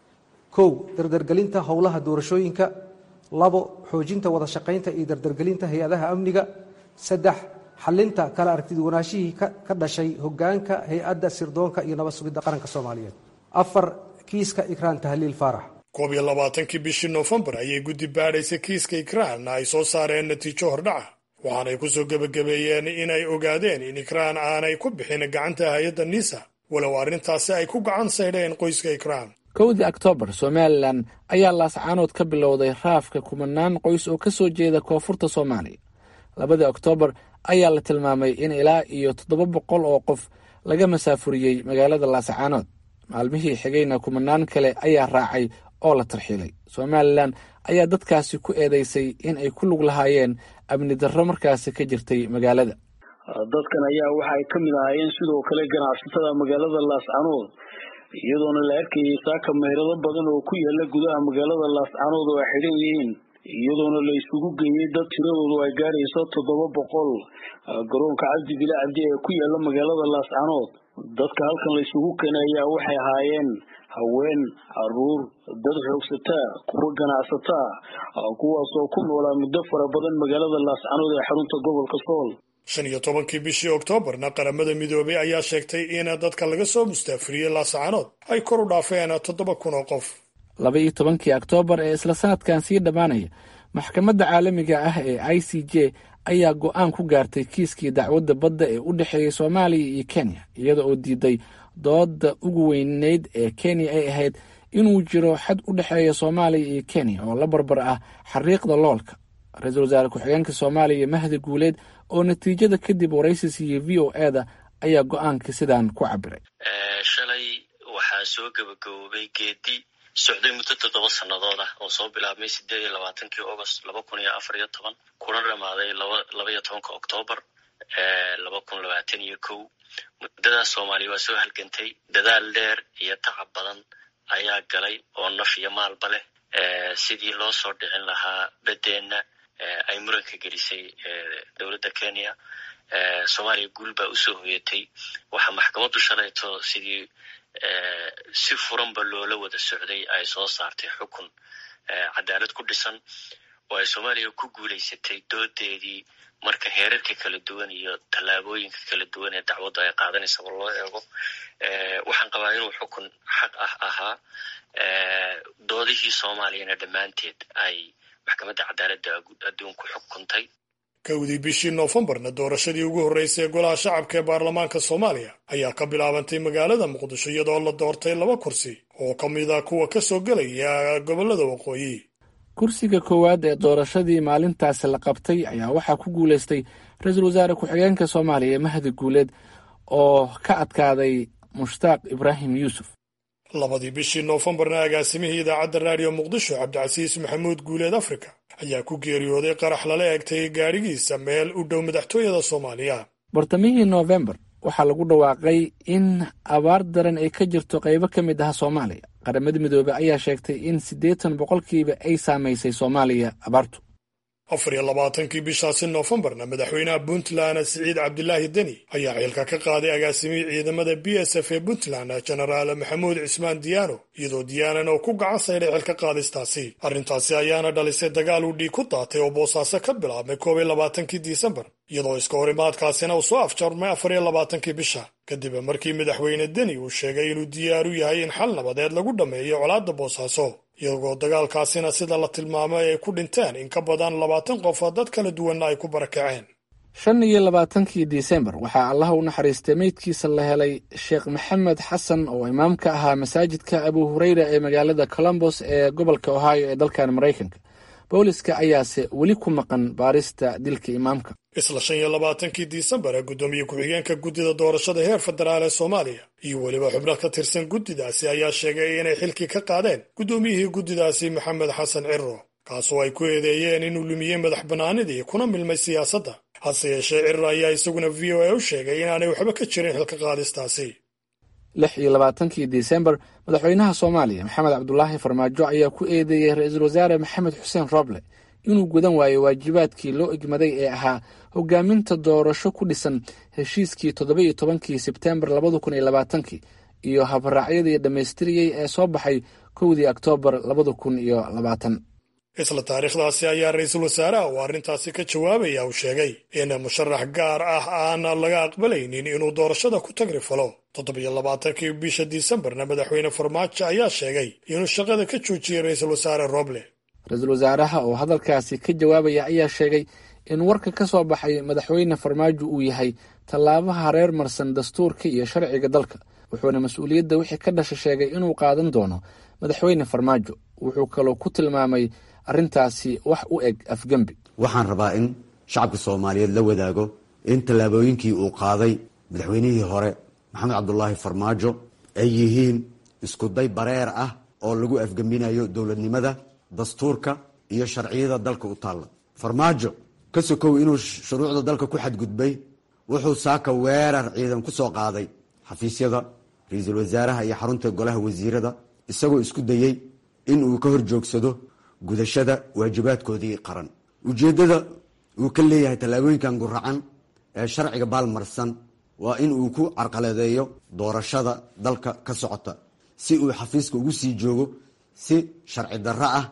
kow dardargelinta howlaha doorashooyinka labo xoojinta wada shaqaynta iyo dardargelinta hay-adaha amniga saddex xalinta kala aragtiduwanaashihii ka dhashay hogaanka hay-adda sirdoonka iyo nabad sugidda qaranka soomaaliyeed afar kiiska ikraan tahliil faarax koob iyo labaatankii bishii noofembar ayay guddi baadhaysay kiiska ikraan ay soo saareen natiijo hordhaca waxaanay ku soo gebagabeeyeen inay ogaadeen in ikraan aanay ku bixin gacanta hay-adda nisa walow arrintaasi ay ku gacan saydheen qoyska ikraan kowdii oktoobar somalilan ayaa laascaanood ka bilowday raafka kumanaan qoys oo ka soo jeeda koonfurta soomaaliya labadii oktoobar ayaa la tilmaamay in ilaa iyo toddoba boqol oo qof laga masaafuriyey magaalada laascaanood maalmihii xigayna kumanaan kale ayaa raacay oo la tarxiilay somalilan ayaa dadkaasi ku eedeysay in ay ku lug lahaayeen amni darro markaasi ka jirtay magaalada dadkan ayaa waxa ay ka mid ahaayeen sidoo kale ganacsatada magaalada laascanood iyadoona la arkayay saaka meyrado badan oo ku yaala gudaha magaalada laascanood oo ay xidhan yihiin iyadoona la isugu geeyey dad tiradoodu ay gaarayso toddoba boqol garoonka cabdi bile cabdi ee ku yaala magaalada laascanood dadka halkan la isugu keenay ayaa waxay ahaayeen haween caruur dad xoogsataa kuwa ganacsataa kuwaasoo ku noolaa muddo fara badan magaalada laascanood ee xarunta gobolka sool shan iyo tobankii bishii oktoobarna qaramada midoobay ayaa sheegtay in dadka laga soo mustaafiriyey laascanood ay kor u dhaafeen toddoba kun oo qof laba iyo tobankii oktoobar ee isla sanadkan sii dhammaanaya maxkamadda caalamiga ah ee i c j ayaa go'aan ku gaartay kiiskii dacwadda badda ee u dhexeeyey soomaaliya iyo kenya iyada oo diiday dooda ugu weyneyd ee kenya ay ahayd inuu jiro xad u dhexeeya soomaaliya iyo kenya oo la barbar ah xariiqda loolka ra-iisul wasaare ku-xigeenka soomaaliya mahdi guuleed oo natiijada kadib waraysi siiyey v o e da ayaa go-aanka sidaan ku cabiray shalay waxaa soo gabagaboobay geedi socday muddo toddoba sannadood ah oo soo bilaabmay sideed iyo labaatankii agost laba kun iyo afar iyo toban kuna dhamaaday laba iyo tobanka oktoobar laba kun labaatan iyo kow muddadaas soomaaliya waa soo halgantay dadaal dheer iyo tacab badan ayaa galay oo naf iyo maalba leh sidii loo soo dhicin lahaa beddeenna ay muranka gelisay dowladda kenya soomaaliya guul baa usoo hoyatay waxaa maxkamaddu shalayto sidii si furanba loola wada socday ay soo saartay xukun cadaalad ku dhisan oo ay soomaaliya ku guulaysatay doodeedii marka heerarka kala duwan iyo tallaabooyinka kala duwan ee dacwaddu ay qaadanaysaba loo eego waxaan qabaa inuu xukun xaq ah ahaa doodihii soomaaliyana dhammaanteed ay maxkamadda cadaaladda adduunku xukuntay kowdii bishii noofembarna doorashadii ugu horreysay ee golaha shacabka ee baarlamaanka soomaaliya ayaa ka bilaabantay magaalada muqdisho iyadoo la doortay laba kursi oo ka mid a kuwa ka soo gelaya gobollada waqooyi kursiga koowaad ee doorashadii maalintaasi la qabtay ayaa waxaa ku guulaystay ra-iisul wasaare ku-xigeenka soomaaliya mahdi guuleed oo ka adkaaday mushtaaq ibraahim yuusuf labadii bishii noofembarna agaasimihii idaacadda raadiyo muqdisho cabdicasiis maxamuud guuleed afrika ayaa ku geeriyooday qarax lala eegtay gaadhigiisa meel u dhow madaxtooyada soomaaliya bartamihii noofembar waxaa lagu dhawaaqay in abaar daran ay ka jirto qaybo ka mid ah soomaaliya qaramada midoobey ayaa sheegtay in siddeetan boqolkiiba ay saamaysay soomaaliya abaartu afar iyo labaatankii bishaasi noofembarna madaxweynaha puntland siciid cabdilaahi deni ayaa xilka ka qaaday agaasimihii ciidamada b s f ee puntland jenaraal maxamuud cismaan diyaano iyadoo diyaanan oo ku gacan sayday xilka qaadistaasi arrintaasi ayaana dhalisay dagaal uu dhiig ku daatay oo boosaaso ka bilaabmay koob iyo labaatankii disembar iyadoo iska horimaadkaasina uu soo afjarmay afar iyo labaatankii bisha kadib markii madaxweyne deni uu sheegay inuu diyaar u yahay in xal nabadeed lagu dhammeeyo colaadda boosaaso iyagoo dagaalkaasina sida la tilmaamay ay ku dhinteen in ka badan labaatan qof oo dad kala duwanna ay ku barakaceen shan iyo labaatankii disembar waxaa allaha u naxariistay meydkiisa la helay sheekh maxamed xasan oo imaam ka ahaa masaajidka abu hureyra ee magaalada colombos ee gobolka ohio ee dalkan maraykanka booliska ayaase weli ku maqan baarista dilka imaamka isla shan iyo labaatankii disembar ee guddoomiye ku-xigeenka guddida doorashada heer federaal ee soomaaliya iyo weliba xubno ka tirsan guddidaasi ayaa sheegay inay xilkii ka qaadeen guddoomiyihii guddidaasi maxamed xasan cirro kaasoo ay ku eedeeyeen inuu lumiyey madax bannaanidii kuna milmay siyaasadda hase yeeshee cirro ayaa isaguna v o a u sheegay inaanay waxba ka jirin xilka qaadistaasi lix iyo labaatankii disembar madaxweynaha soomaaliya maxamed cabdulaahi farmaajo ayaa ku eedeeyey ra-iisul wasaare maxamed xuseen roble inuu gudan waayo waajibaadkii loo egmaday ee ahaa hogaaminta doorasho ku dhisan heshiiskii toddoba iyo tobankii sebtembar labada kun iyo labaatankii iyo habraacyadii dhammaystiriyey ee soo baxay kowdii oktoobar labada kun iyo labaatan isla taariikhdaasi ayaa ra-iisul wasaaraha uu arrintaasi ka jawaabaya uu sheegay in musharax gaar ah aan laga aqbalaynin inuu doorashada ku tagri falo toddobiyo labaatankii bisha disembarna madaxweyne farmaajo ayaa sheegay inuu shaqada ka joojiyey ra-iisul wasaare roble ra-iisul wasaaraha oo hadalkaasi ka jawaabaya ayaa sheegay in warka ka soo baxay madaxweyne farmaajo uu yahay tallaabaha reer marsan dastuurka iyo sharciga dalka wuxuuna mas-uuliyadda wixii ka dhasha sheegay inuu qaadan doono madaxweyne farmaajo wuxuu kaloo ku tilmaamay arrintaasi wax u eg afgembi waxaan rabaa in shacabka soomaaliyeed la wadaago in tallaabooyinkii uu qaaday madaxweynihii hore maxamed cabdulaahi farmaajo ay yihiin iskuday bareer ah oo lagu afgembinayo dowladnimada dastuurka iyo sharciyada dalka u taalla farmaajo ka sokow inuu shuruucda dalka ku xadgudbay wuxuu saaka weerar ciidan ku soo qaaday xafiisyada ra-iisul wasaaraha iyo xarunta golaha wasiirada isagoo isku dayey in uu ka horjoogsado gudashada waajibaadkoodii qaran ujeeddada uu ka leeyahay tallaabooyinkan guracan ee sharciga baalmarsan waa in uu ku carqaladeeyo doorashada dalka ka socota si uu xafiiska ugu sii joogo si sharci darro ah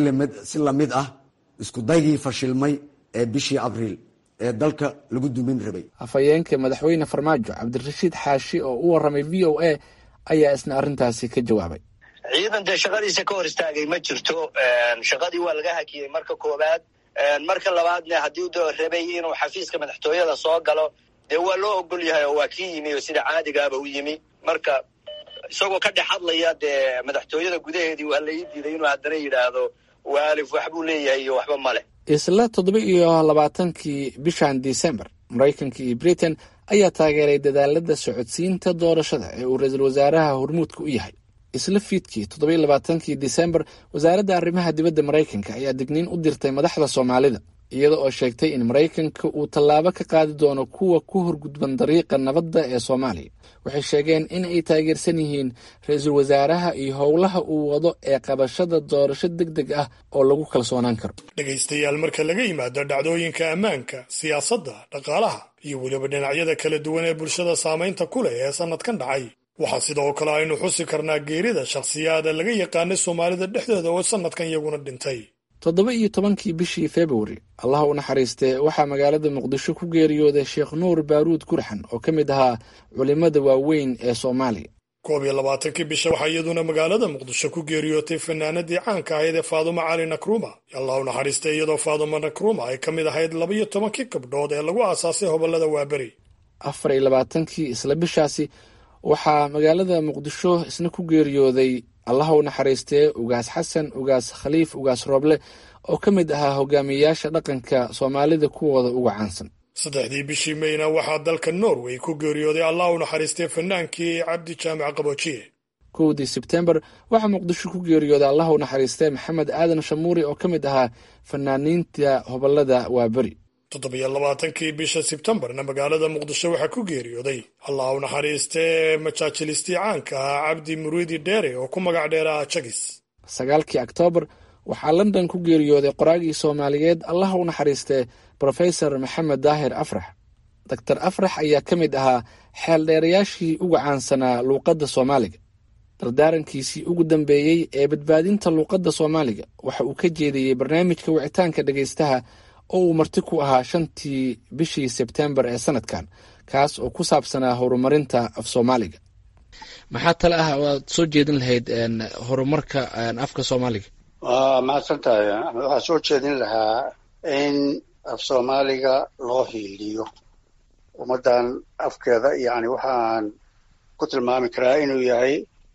si lamid ah iskudaygii fashilmay ee bishii abriil ee dalka lagu dumin rabay afhayeenka madaxweyne farmaajo cabdirashiid xaashi oo u warramay v o a ayaa isna arrintaasi ka jawaabay ciidan dee shaqadiisa ka hor istaagay ma jirto shaqadii waa laga hakiyey marka koowaad marka labaadna haddii de rabay inuu xafiiska madaxtooyada soo galo dee waa loo ogol yahay oo waa kii yimi oo sida caadigaaba u yimi marka isagoo ka dhex hadlaya dee madaxtooyada gudaheedii waa la ii diiday inuu haddana yidhaahdo waalif waxbuu leeyahay iyo waxba ma leh isla toddoba iyo labaatankii bishan december maraykanka iyo britain ayaa taageeray dadaalada socodsiinta doorashada ee uu ra-iisul wasaaraha hormuudka u yahay isla fiidkii toddobiyo labaatankii december wasaaradda arrimaha dibadda maraykanka ayaa digniin u dirtay madaxda soomaalida iyada oo sheegtay in maraykanka uu tallaabo ka qaadi doono kuwa ku horgudban dariiqa nabadda ee soomaaliya waxay sheegeen in ay taageersan yihiin ra-iisul wasaaraha iyo howlaha uu wado ee qabashada doorasho deg deg ah oo lagu kalsoonaan karo dhegaystayaal marka laga yimaado dhacdooyinka ammaanka siyaasadda dhaqaalaha iyo weliba dhinacyada kala duwan ee bulshada saamaynta ku leh ee sannadkan dhacay waxaa sidoo kale aynu xusi karnaa geerida shakhsiyaada laga yaqaanay soomaalida dhexdooda oo sannadkan iyaguna dhintay toddoba iyo tobankii bishii februari allah u naxariistee waxaa magaalada muqdisho ku geeriyooday sheekh nuur baaruud gurxan oo ka mid ahaa culimmada waaweyn ee soomaaliya koob iyo labaatankii bisha waxaa iyaduna magaalada muqdisho ku geeriyootay fanaanadii caanka ahayd ee faadumo cali nakruma allah u naxariistay iyadoo faadumo nakruma ay ka mid ahayd laba iyo tobankii gabdhood ee lagu aasaasay hobollada waaberi afar iyo labaatankii isla bishaasi waxaa magaalada muqdisho isna ku geeriyooday allah u naxariistee ugaas xasan ugaas khaliif ugaas rooble oo ka mid ahaa hogaamiyeyaasha dhaqanka soomaalida kuwooda uga caansan saddexdii bishii meyna waxaa dalka norway ku geeriyooday allah u naxariistay fanaankii cabdi jaamac qaboojiye kowdii sebtembar waxaa muqdisho ku geeriyooday allah u naxariistee maxamed aadan shamuuri oo ka mid ahaa fanaaniinta hobolada waaberi toddobiyo labaatankii bisha sebtembarna magaalada muqdisho waxaa ku geeriyooday allah u naxariistee majaajilistii caanka ahaa cabdi muriidi dheere oo ku magac dheeraa jagis sagaalkii oktoobar waxaa london ku geeriyooday qoraagii soomaaliyeed allah u naxariistee brofesor maxamed daahir afrax doctor afrax ayaa ka mid ahaa xeeldheerayaashii uga caansanaa luuqadda soomaaliga dardaarankiisii ugu dambeeyey ee badbaadinta luuqadda soomaaliga waxa uu ka jeediyey barnaamijka wicitaanka dhegaystaha oo uu marti ku ahaa shantii bishii sebtembar ee sanadkan kaas oo ku saabsanaa horumarinta af soomaaliga maxaa tale ah waad soo jeedin lahayd horumarka afka soomaaliga waa mahadsan tahay waxaa soo jeedin lahaa in af soomaaliga loo hiiliyo ummaddan afkeeda yani waxaan ku tilmaami karaa inuu yahay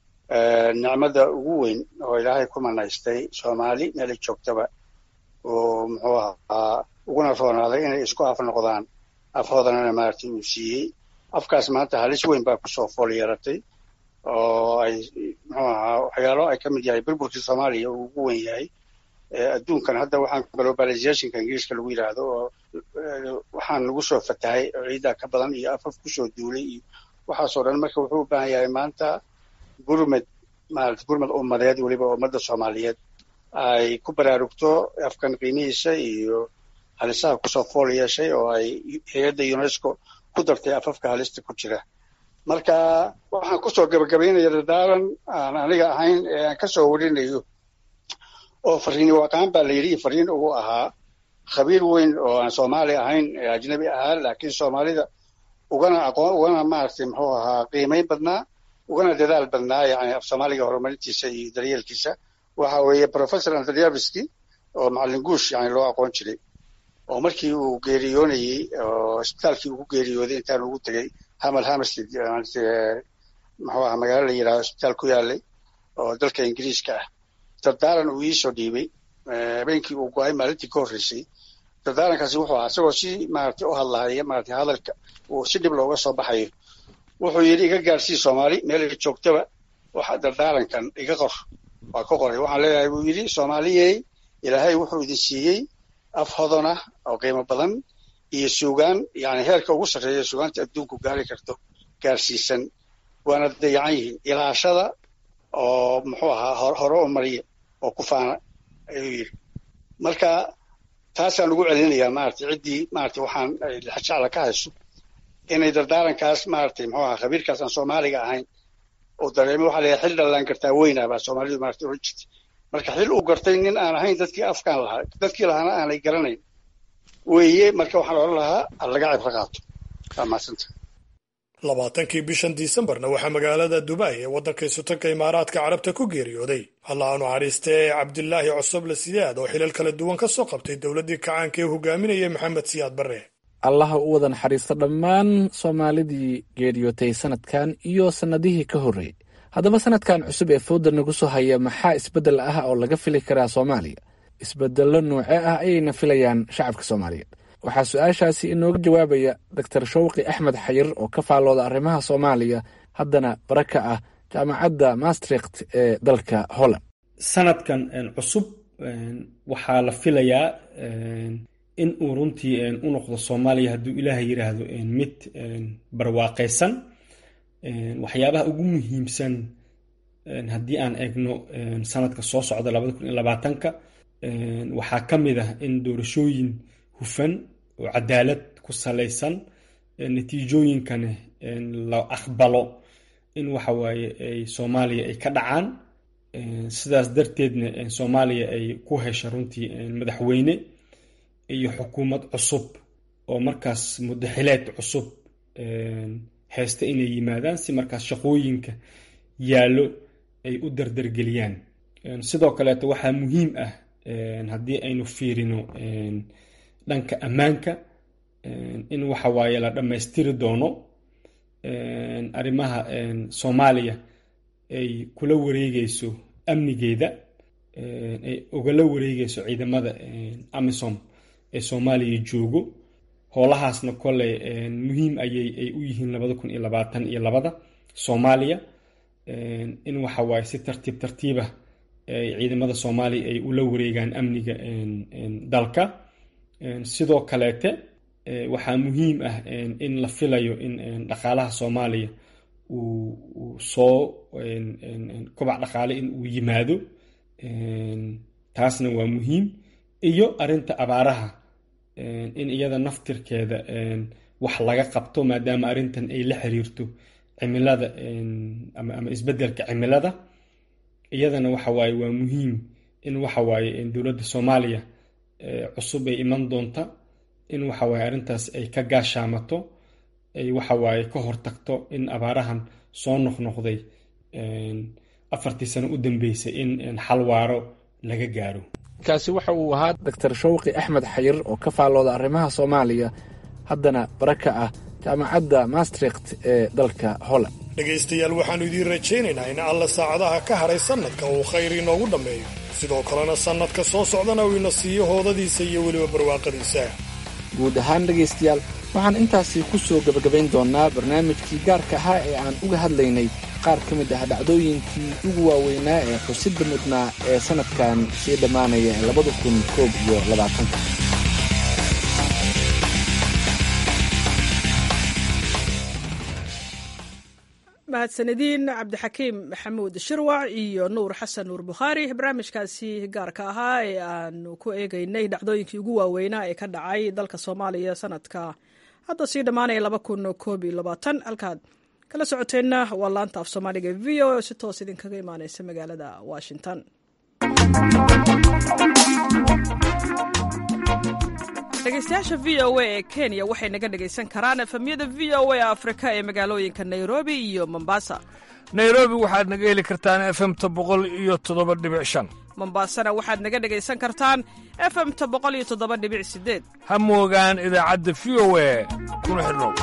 nicmada ugu weyn oo ilaahay ku manaystay soomaali meelay joogtaba oo muxuu ahaa uguna roonaaday inay isku af noqdaan afhoodanana maaragtay uu siiyey afkaas maanta halis weyn baa kusoo fool yeeratay oo ay muxuu ahaa waxyaalo ay ka mid yahay burburkii soomaaliya uu ugu weyn yahay adduunkan hadda waxaan globalizationka ingiriiska lagu yidhaahdo oo waxaan lagu soo fatahay ciiddaa ka badan iyo afaf kusoo duulay iyo waxaasoo dhan marka wuxuu u baahan yahay maanta gurmed maarata gurmed ummadeed weliba ummadda soomaaliyeed ay ku baraarugto afkan qiimihiisa iyo halisaha kusoo fool yeeshay oo ay hay-adda unesco ku dartay afafka halista ku jira marka waxaan kusoo gabagabaynaya dardaaran aan aniga ahayn ee aan kasoo warinayo oo fariini waqaan baa la yidhi fariin ugu ahaa khabiir weyn oo aan soomaali ahayn ee ajnabi ahaa laakiin soomaalida ugana aqoon ugana maaragtay muxuu ahaa qiimayn badnaa ugana dadaal badnaa yani af soomaaliga horumarintiisa iyo daryeelkiisa waxa weeye professor andryaviski oo macallin guush yani loo aqoon jiray oo markii uu geeriyoonayey oo isbitaalkii ugu geeriyooday intaan ugu tegey hamal hamstead muxuu ahaa magaalo la yidhahdo isbitaal ku yaalay oo dalka ingiriiska ah dardaaran uu iisoo dhiibay habeenkii uu go-ay maalintii ka horreysay dardaarankaasi wuxuu ahaa isagoo si maaragtay u hadlahaya maaragtay hadalka uu si dhib looga soo baxayo wuxuu yidhi iga gaarsii soomaali meel ay joogtaba waxa dardaarankan iga qor waa ka qoray waxaan leeyahay buu yidhi soomaaliyey ilaahay wuxuu idin siiyey af hodon ah oo qiimo badan iyo suugaan yani heerka ugu sarreeya suugaanta adduunku gaari karto gaarsiisan waana dayacan yihiin ilaashada oo muxuu ahaa hore u mariya oo ku faana ayuu yidhi marka taasaan ugu celinayaa maaragtay ciddii maaragtay waxaan jecla ka hayso inay dardaarankaas maaragtay muxuu ahaa khabiirkaas aan soomaaliga ahayn oo dareemo waxaa leeyahay xil dhallaan kartaa weynaa baa soomaalidu maaragtay oran jirtay marka xil uu gartay nin aan ahayn dadkii afkaan lahaa dadkii lahaana aanay garanayn weeye marka waxaan odhan lahaa laga cibro qaato waa mahadsanta labaatankii bishan disembarna waxaa magaalada dubai ee waddanka isutanka imaaraadka carabta ku geeriyooday allah aanu cariistee cabdilaahi cosoble siyaad oo xilal kala duwan ka soo qabtay dowladdii kacaanka ee hogaaminayay maxamed siyaad barre allaha u wada naxariisto dhammaan soomaalidii geeriyootay sanadkan iyo sannadihii ka horreeyey haddaba sanadkan cusub ee fowda nagu soo haya maxaa isbeddel ah oo laga fili karaa soomaaliya isbeddello noocee ah ayayna filayaan shacabka soomaaliyeed waxaa su-aashaasi inooga jawaabaya doctor shawqi axmed xayir oo ka faallooda arrimaha soomaaliya haddana bara ka ah jaamacadda maastricht ee dalka holland sanadkan cusub waxaa la filayaa in uu runtii u noqdo soomaaliya hadduu ilaahay yidhaahdo mid barwaaqaysan waxyaabaha ugu muhiimsan haddii aan eegno sanadka soo socda labada kun iyo labaatanka waxaa ka mid ah in doorashooyin hufan oo cadaalad ku salaysan natiijooyinkana la aqbalo in waxa waaye ay soomaaliya ay ka dhacaan sidaas darteedna soomaaliya ay ku hesha runtii madaxweyne iyo xukuumad cusub oo markaas mudaxileed cusub haysta inay yimaadaan si markaas shaqooyinka yaallo ay u dardargeliyaan sidoo kaleeto waxaa muhiim ah haddii aynu fiirino dhanka ammaanka in waxa waaye la dhammaystiri doono arrimaha soomaaliya ay kula wareegeyso amnigeeda ay ugala wareegeyso ciidamada amisom ee soomaaliya joogo howlahaasna koley muhiim ayay ay u yihiin labada kun iyo labaatan iyo labada soomaaliya in waxa waaye si tartiib tartiibah ay ciidamada soomaaliya ay ula wareegaan amniga dalka sidoo kaleete waxaa muhiim ah in la filayo in dhaqaalaha soomaaliya uu soo kobac dhaqaale in uu yimaado taasna waa muhiim iyo arinta abaaraha in iyada naftirkeeda wax laga qabto maadaama arrintan ay la xiriirto cimilada ama isbedelka cimilada iyadana waxa waaye waa muhiim in waxa waaye dowladda soomaaliya cusub ay iman doonta in waxa waaye arrintaas ay ka gaashaamato ay waxa waaye ka hortagto in abaarahan soo noqnoqday afartii sano u dambeysay in xal waaro laga gaaro kaasi waxa uu ahaa doctor shawqi axmed xayir oo ka faallooda arrimaha soomaaliya haddana bara ka ah jaamacadda maastricht ee dalka holland dhegaystayaal waxaannu idiin rajaynaynaa in alla saacadaha ka haray sannadka uu khayr inoogu dhammeeyo sidoo kalena sannadka soo socdana uu ina siiyo hoodadiisa iyo weliba barwaaqadiisa guud ahaan dhegaystayaal waxaan intaasi ku soo gebagabayn doonnaa barnaamijkii gaarka ahaa ee aan uga hadlaynay qaar ka mid ah dhacdooyinkii ugu waaweynaa ee xusidda mudnaa ee sannadkan sii dhammaanaya ee labada kun koob iyo labaatanka mahadsanediin cabdixakiim maxamuud shirwac iyo nuur xasan nuur bukhaari barnaamijkaasi gaarka ahaa ee aanu ku eegeynay dhacdooyinkii ugu waaweynaa ee ka dhacay dalka soomaaliya sanadka hadda sii dhammaanaya laba kun koob iyo labaatan halkaad kala socoteenna waa laanta af soomaaliga v o oo si toos idinkaga imaaneysa magaalada washington dhegeystayaasha v o a ee kenya waxay naga dhegaysan karaan efemyada v o a afrika ee magaalooyinka nairobi iyo mombasa nairobi waxaad naga heli kartaan efemta boqol iyo toddoba dhibic shan mombasana waxaad naga dhegaysan kartaan efemta boqol iyo toddoba dhibic sideed ha moogaan idaacadda v o a kuna xidhnow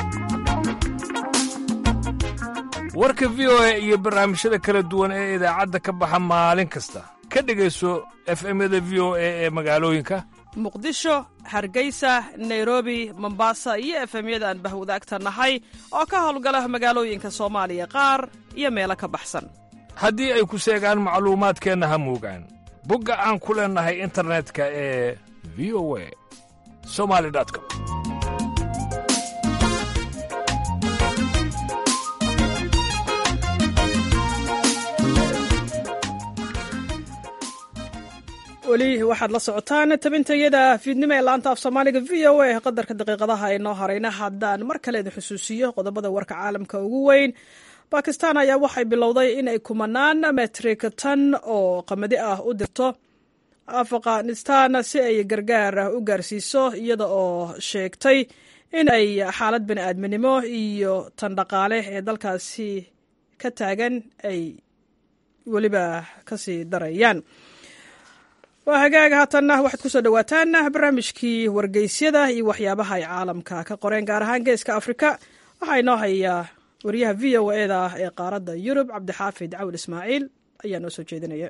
warka v o a iyo barnaamijyada kala duwan ee idaacadda ka baxa maalin kasta ka dhegayso efemyada v o a ee magaalooyinka muqdisho hargeysa nairobi mombasa iyo efemyada aan bahwadaagta nahay oo ka howlgala magaalooyinka soomaaliya qaar iyo meelo ka baxsan haddii ay ku seegaan macluumaadkeenna ha moogaan bogga aan ku leennahay internetka ee v o a somali com weli waxaad la socotaan tabintayada fiidnimo ee laanta af soomaaliga v o a qadarka daqiiqadaha ay noo harayna haddaan mar kale idin xusuusiyo qodobada warka caalamka ugu weyn bakistan ayaa waxay bilowday inay kumanaan metrik tan oo qamadi ah u dirto afghanistan si ay gargaar u gaarsiiso iyada oo sheegtay in ay xaalad bani aadminimo iyo tan dhaqaale ee dalkaasi ka taagan ay weliba kasii darayaan waa hagaag haatanna waxaad kusoo dhawaataan barnaamijkii wargeysyada iyo waxyaabaha ay caalamka ka qoreen gaar ahaan geeska afrika waxaa inoo hayaa wariyaha v o eda ah ee qaaradda yurub cabdixaafid cawil ismaaciil ayaa noo soo jeedinaya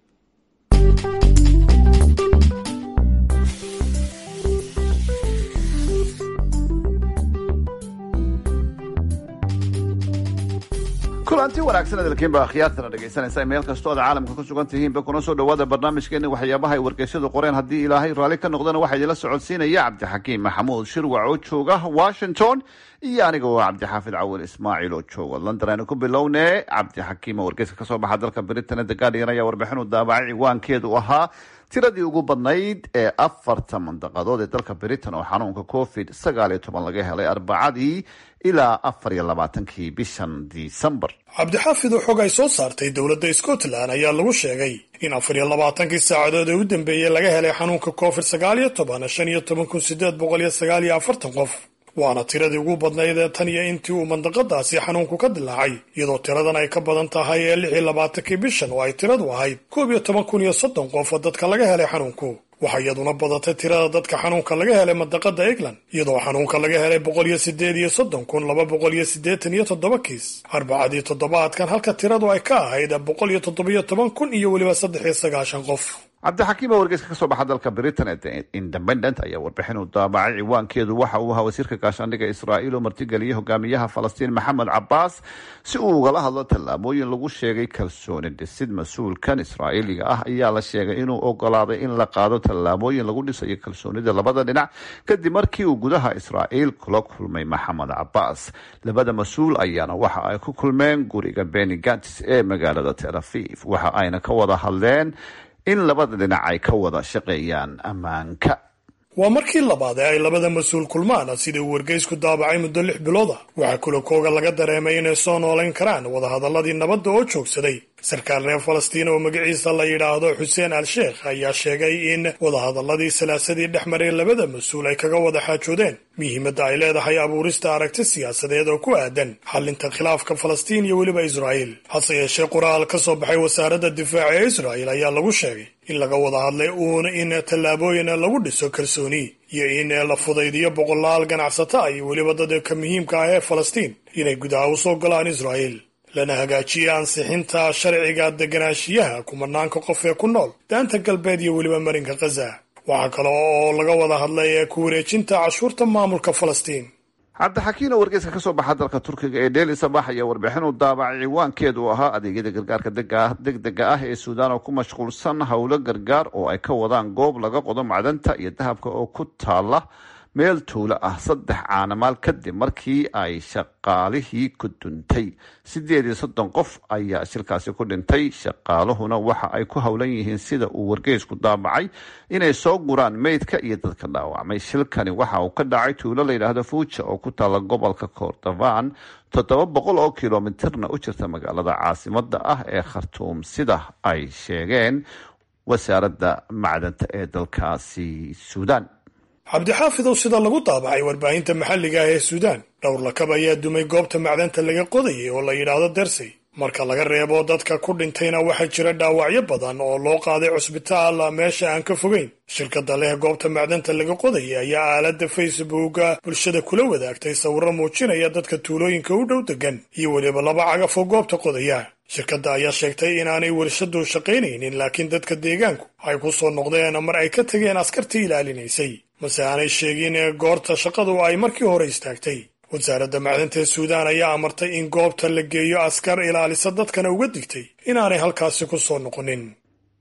kulanti wanaagsan hadalkiinba akhyaartana dhegaysanaysa meel kastoo aad caalamka ku sugan tihiinba kuna soo dhawaada barnaamijkeeni waxyaabaha ay wargeysyadu qoreen haddii ilaahay raalli ka noqdana waxaa idinla socodsiinaya cabdixakiim maxamuud shirwac oo jooga washington iyo aniga oo cabdixaafid cawil ismaaciil oo jooga london aynu ku bilowne cabdixakiim oo wargeyska kasoo baxa dalka britain the guardian ayaa warbixin u daabacay ciwaankeedu ahaa tiradii ugu badnayd ee afarta mandaqadood ee dalka britain oo xanuunka covid sagaal iyo toban laga helay arbacadii ilaa afar iyo labaatankii bishan disembar cabdixaafid oo xog ay soo saartay dowladda scotland ayaa lagu sheegay in afar iyo labaatankii saacadood ee u dambeeyey laga helay xanuunka covid sagaal iyo toban shan iyo toban kun sideed boqol iyo sagaal iyo afartan qof waana tiradii ugu badnayd ee tan iyo intii uu mandaqadaasi xanuunku ka dilaacay iyadoo tiradan ay ka badan tahay ee lix iyo labaatankii bishan oo ay tiradu ahayd koob iyo toban kun iyo soddon qof oo dadka laga helay xanuunku waxaa iyaduna badatay tirada dadka xanuunka laga helay mandaqada england iyadoo xanuunka laga helay boqol iyo sideed iyo soddon kun laba boqol iyo siddeetan iyo toddoba kiis arbacadii toddobaadkan halka tiradu ay ka ahayd boqol iyo toddobiyo toban kun iyo weliba saddex iyo sagaashan qof cabdixakiim oo wargeyska kasoo baxa dalka britain ee the independent ayaa warbixin u daabacay ciwaankeedu waxa uu ahaa wasiirka gaashaandhigga israa'iil oo martigeliyay hogaamiyaha falastiin maxamed cabaas si uu ugala hadlo tallaabooyin lagu sheegay kalsooni dhisid mas-uulkan israa'iiliga ah ayaa la sheegay inuu ogolaaday in la qaado tallaabooyin lagu dhisayo kalsoonida labada dhinac kadib markii uu gudaha israa'iil kula kulmay maxamed cabaas labada mas-uul ayaana waxa ay ku kulmeen guriga beni gatis ee magaalada tel aviv waxa ayna ka wada hadleen in labada dhinac ay ka wada shaqeeyaan ammaanka waa markii labaad ee ay labada mas-uul kulmaan sidai uu wargeysku daabacay muddo lix bilood ah waxaa kulakooga laga dareemay inay soo noolayn karaan wadahadaladii nabadda oo joogsaday sarkaal reer falastiin oo magaciisa la yidhaahdo xuseen al sheekh ayaa sheegay in wadahadaladii salaasadii dhex maray labada mas-uul ay kaga wada xaajoodeen muhiimadda ay leedahay abuurista aragti siyaasadeed oo ku aadan xalinta khilaafka falastiin iyo weliba israa'iil hase yeeshee qoraal ka soo baxay wasaaradda difaaca ee israa'iil ayaa lagu sheegay in laga wada hadlay uun in tallaabooyin lagu dhiso kalsooni iyo in la fudaydiyo boqolaal ganacsata iyo weliba dadka muhiimka ah ee falastiin inay gudaha u soo galaan israa'iil lana hagaajiye ansixinta sharciga deganaanshiyaha kumanaanka qof ee ku nool daanta galbeed iyo weliba marinka khaza waxaa kale oo laga wada hadlay ku wareejinta cashuurta maamulka falastiin cabdixakiin oo wargeyska kasoo baxa dalka turkiga ee dheel sabax ayaa warbixin u daabacay ciwaankeedu ahaa adeegyada gargaarka degdega ah ee suudaan oo ku mashquulsan howlo gargaar oo ay ka wadaan goob laga qodo macdanta iyo dahabka oo ku taala meel tuulo ah saddex caanamaal kadib markii ay shaqaalihii ku duntay sideed iyo soddon qof ayaa shilkaasi ku dhintay shaqaaluhuna waxa ay ku howlan yihiin sida uu wargeysku daabacay inay soo guraan meydka iyo dadka dhaawacmay shilkani waxa uu ka dhacay tuulo layidhaahdo fuuja oo ku taala gobolka koordofan toddoba boqol oo kilomitirna u jirta magaalada caasimada ah ee khartuum sida ay sheegeen wasaaradda macdanta ee dalkaasi suudaan cabdixaafidow sida lagu daabacay warbaahinta maxalliga ah ee suudaan dhowr lakab ayaa dumay goobta macdanta laga qodayay oo la yidhaahdo dersey marka laga reebo dadka ku dhintayna waxaa jira dhaawacyo badan oo loo qaaday cusbitaal meesha aan ka fogeyn shirkadda leh goobta macdanta laga qodayay ayaa aaladda facebooka bulshada kula wadaagtay sawirro muujinaya dadka tuulooyinka u dhow degan iyo weliba laba cagaf oo goobta qodaya shirkadda ayaa sheegtay inaanay warshadu shaqaynaynin laakiin dadka deegaanku ay ku soo noqdeen mar ay ka tegeen askartii ilaalinaysay mase aanay sheegin goorta shaqadu ay markii hore istaagtay wasaaradda macdanta ee suudaan ayaa amartay in goobta la geeyo askar ilaalisa dadkana uga digtay inaanay halkaasi ku soo noqonin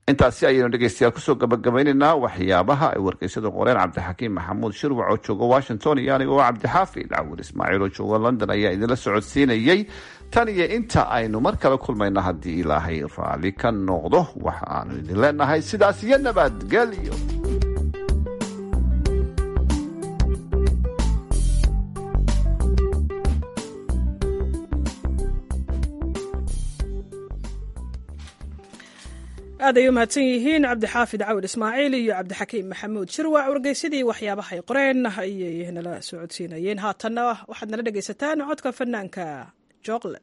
intaasi ayaynu dhegeystayaal kusoo gabagabaynaynaa waxyaabaha ay wargeysyadu qoreen cabdixakiim maxamuud shirwac oo jooga washington iyo aniga oo cabdixaafid cawil ismaaciil oo jooga london ayaa idinla socodsiinayey tan iyo inta aynu mar kale kulmayno haddii ilaahay raalli ka noqdo waxa aanu idin leenahay sidaas iyo nabadgelyo aad ay u mahadsan yihiin cabdixaafid cawil ismaaciil iyo cabdixakiim maxamuud shirwac wargeysadii waxyaabahay qoreen ayay nala socodsiinayeen haatanna waxaad nala dhegaysataan codka fanaanka jooqle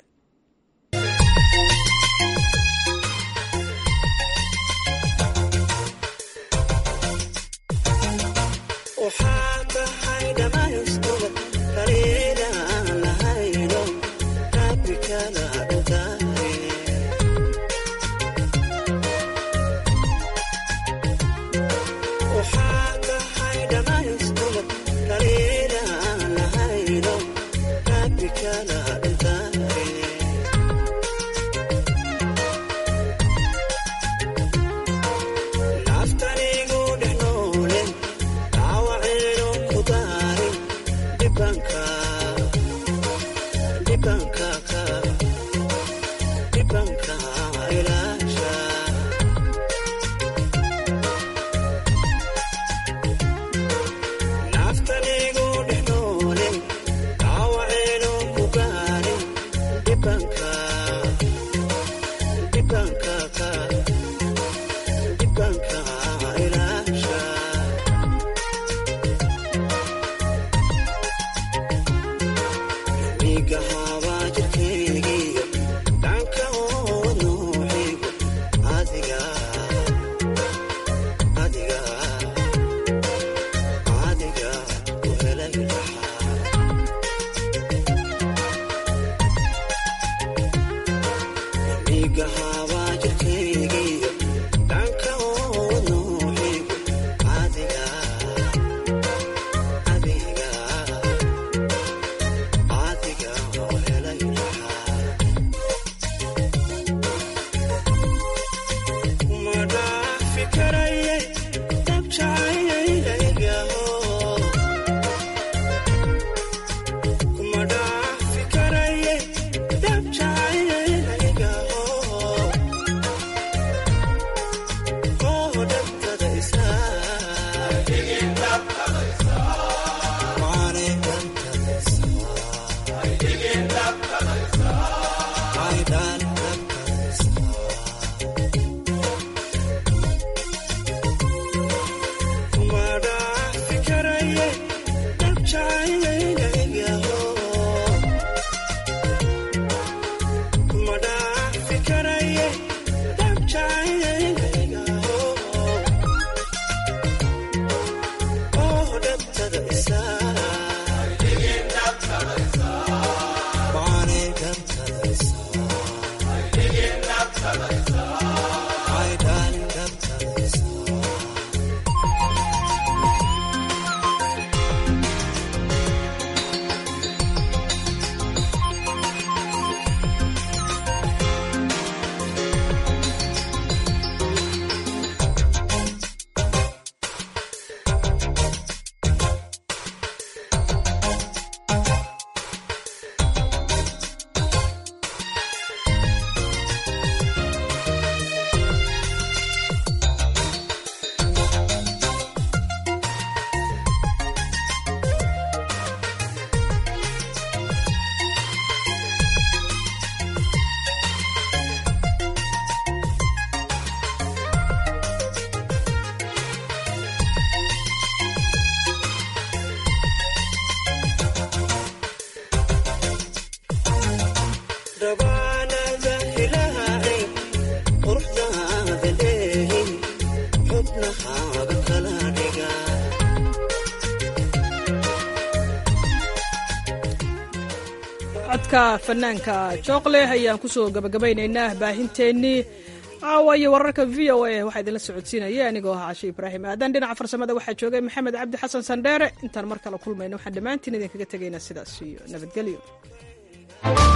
codka fanaanka jooqleh ayaan kusoo gabagabaynaynaa baahinteennii caawa iyo wararka v o a waxaa idinla socodsiinaya anigoo ah cashe ibraahim aadan dhinaca farsamada waxaa joogay maxamed cabdi xasan sandheere intaan mar kale kulmayno waxaan dhammaantiin idinkaga tegaynaa sidaas iyo nabadgelyo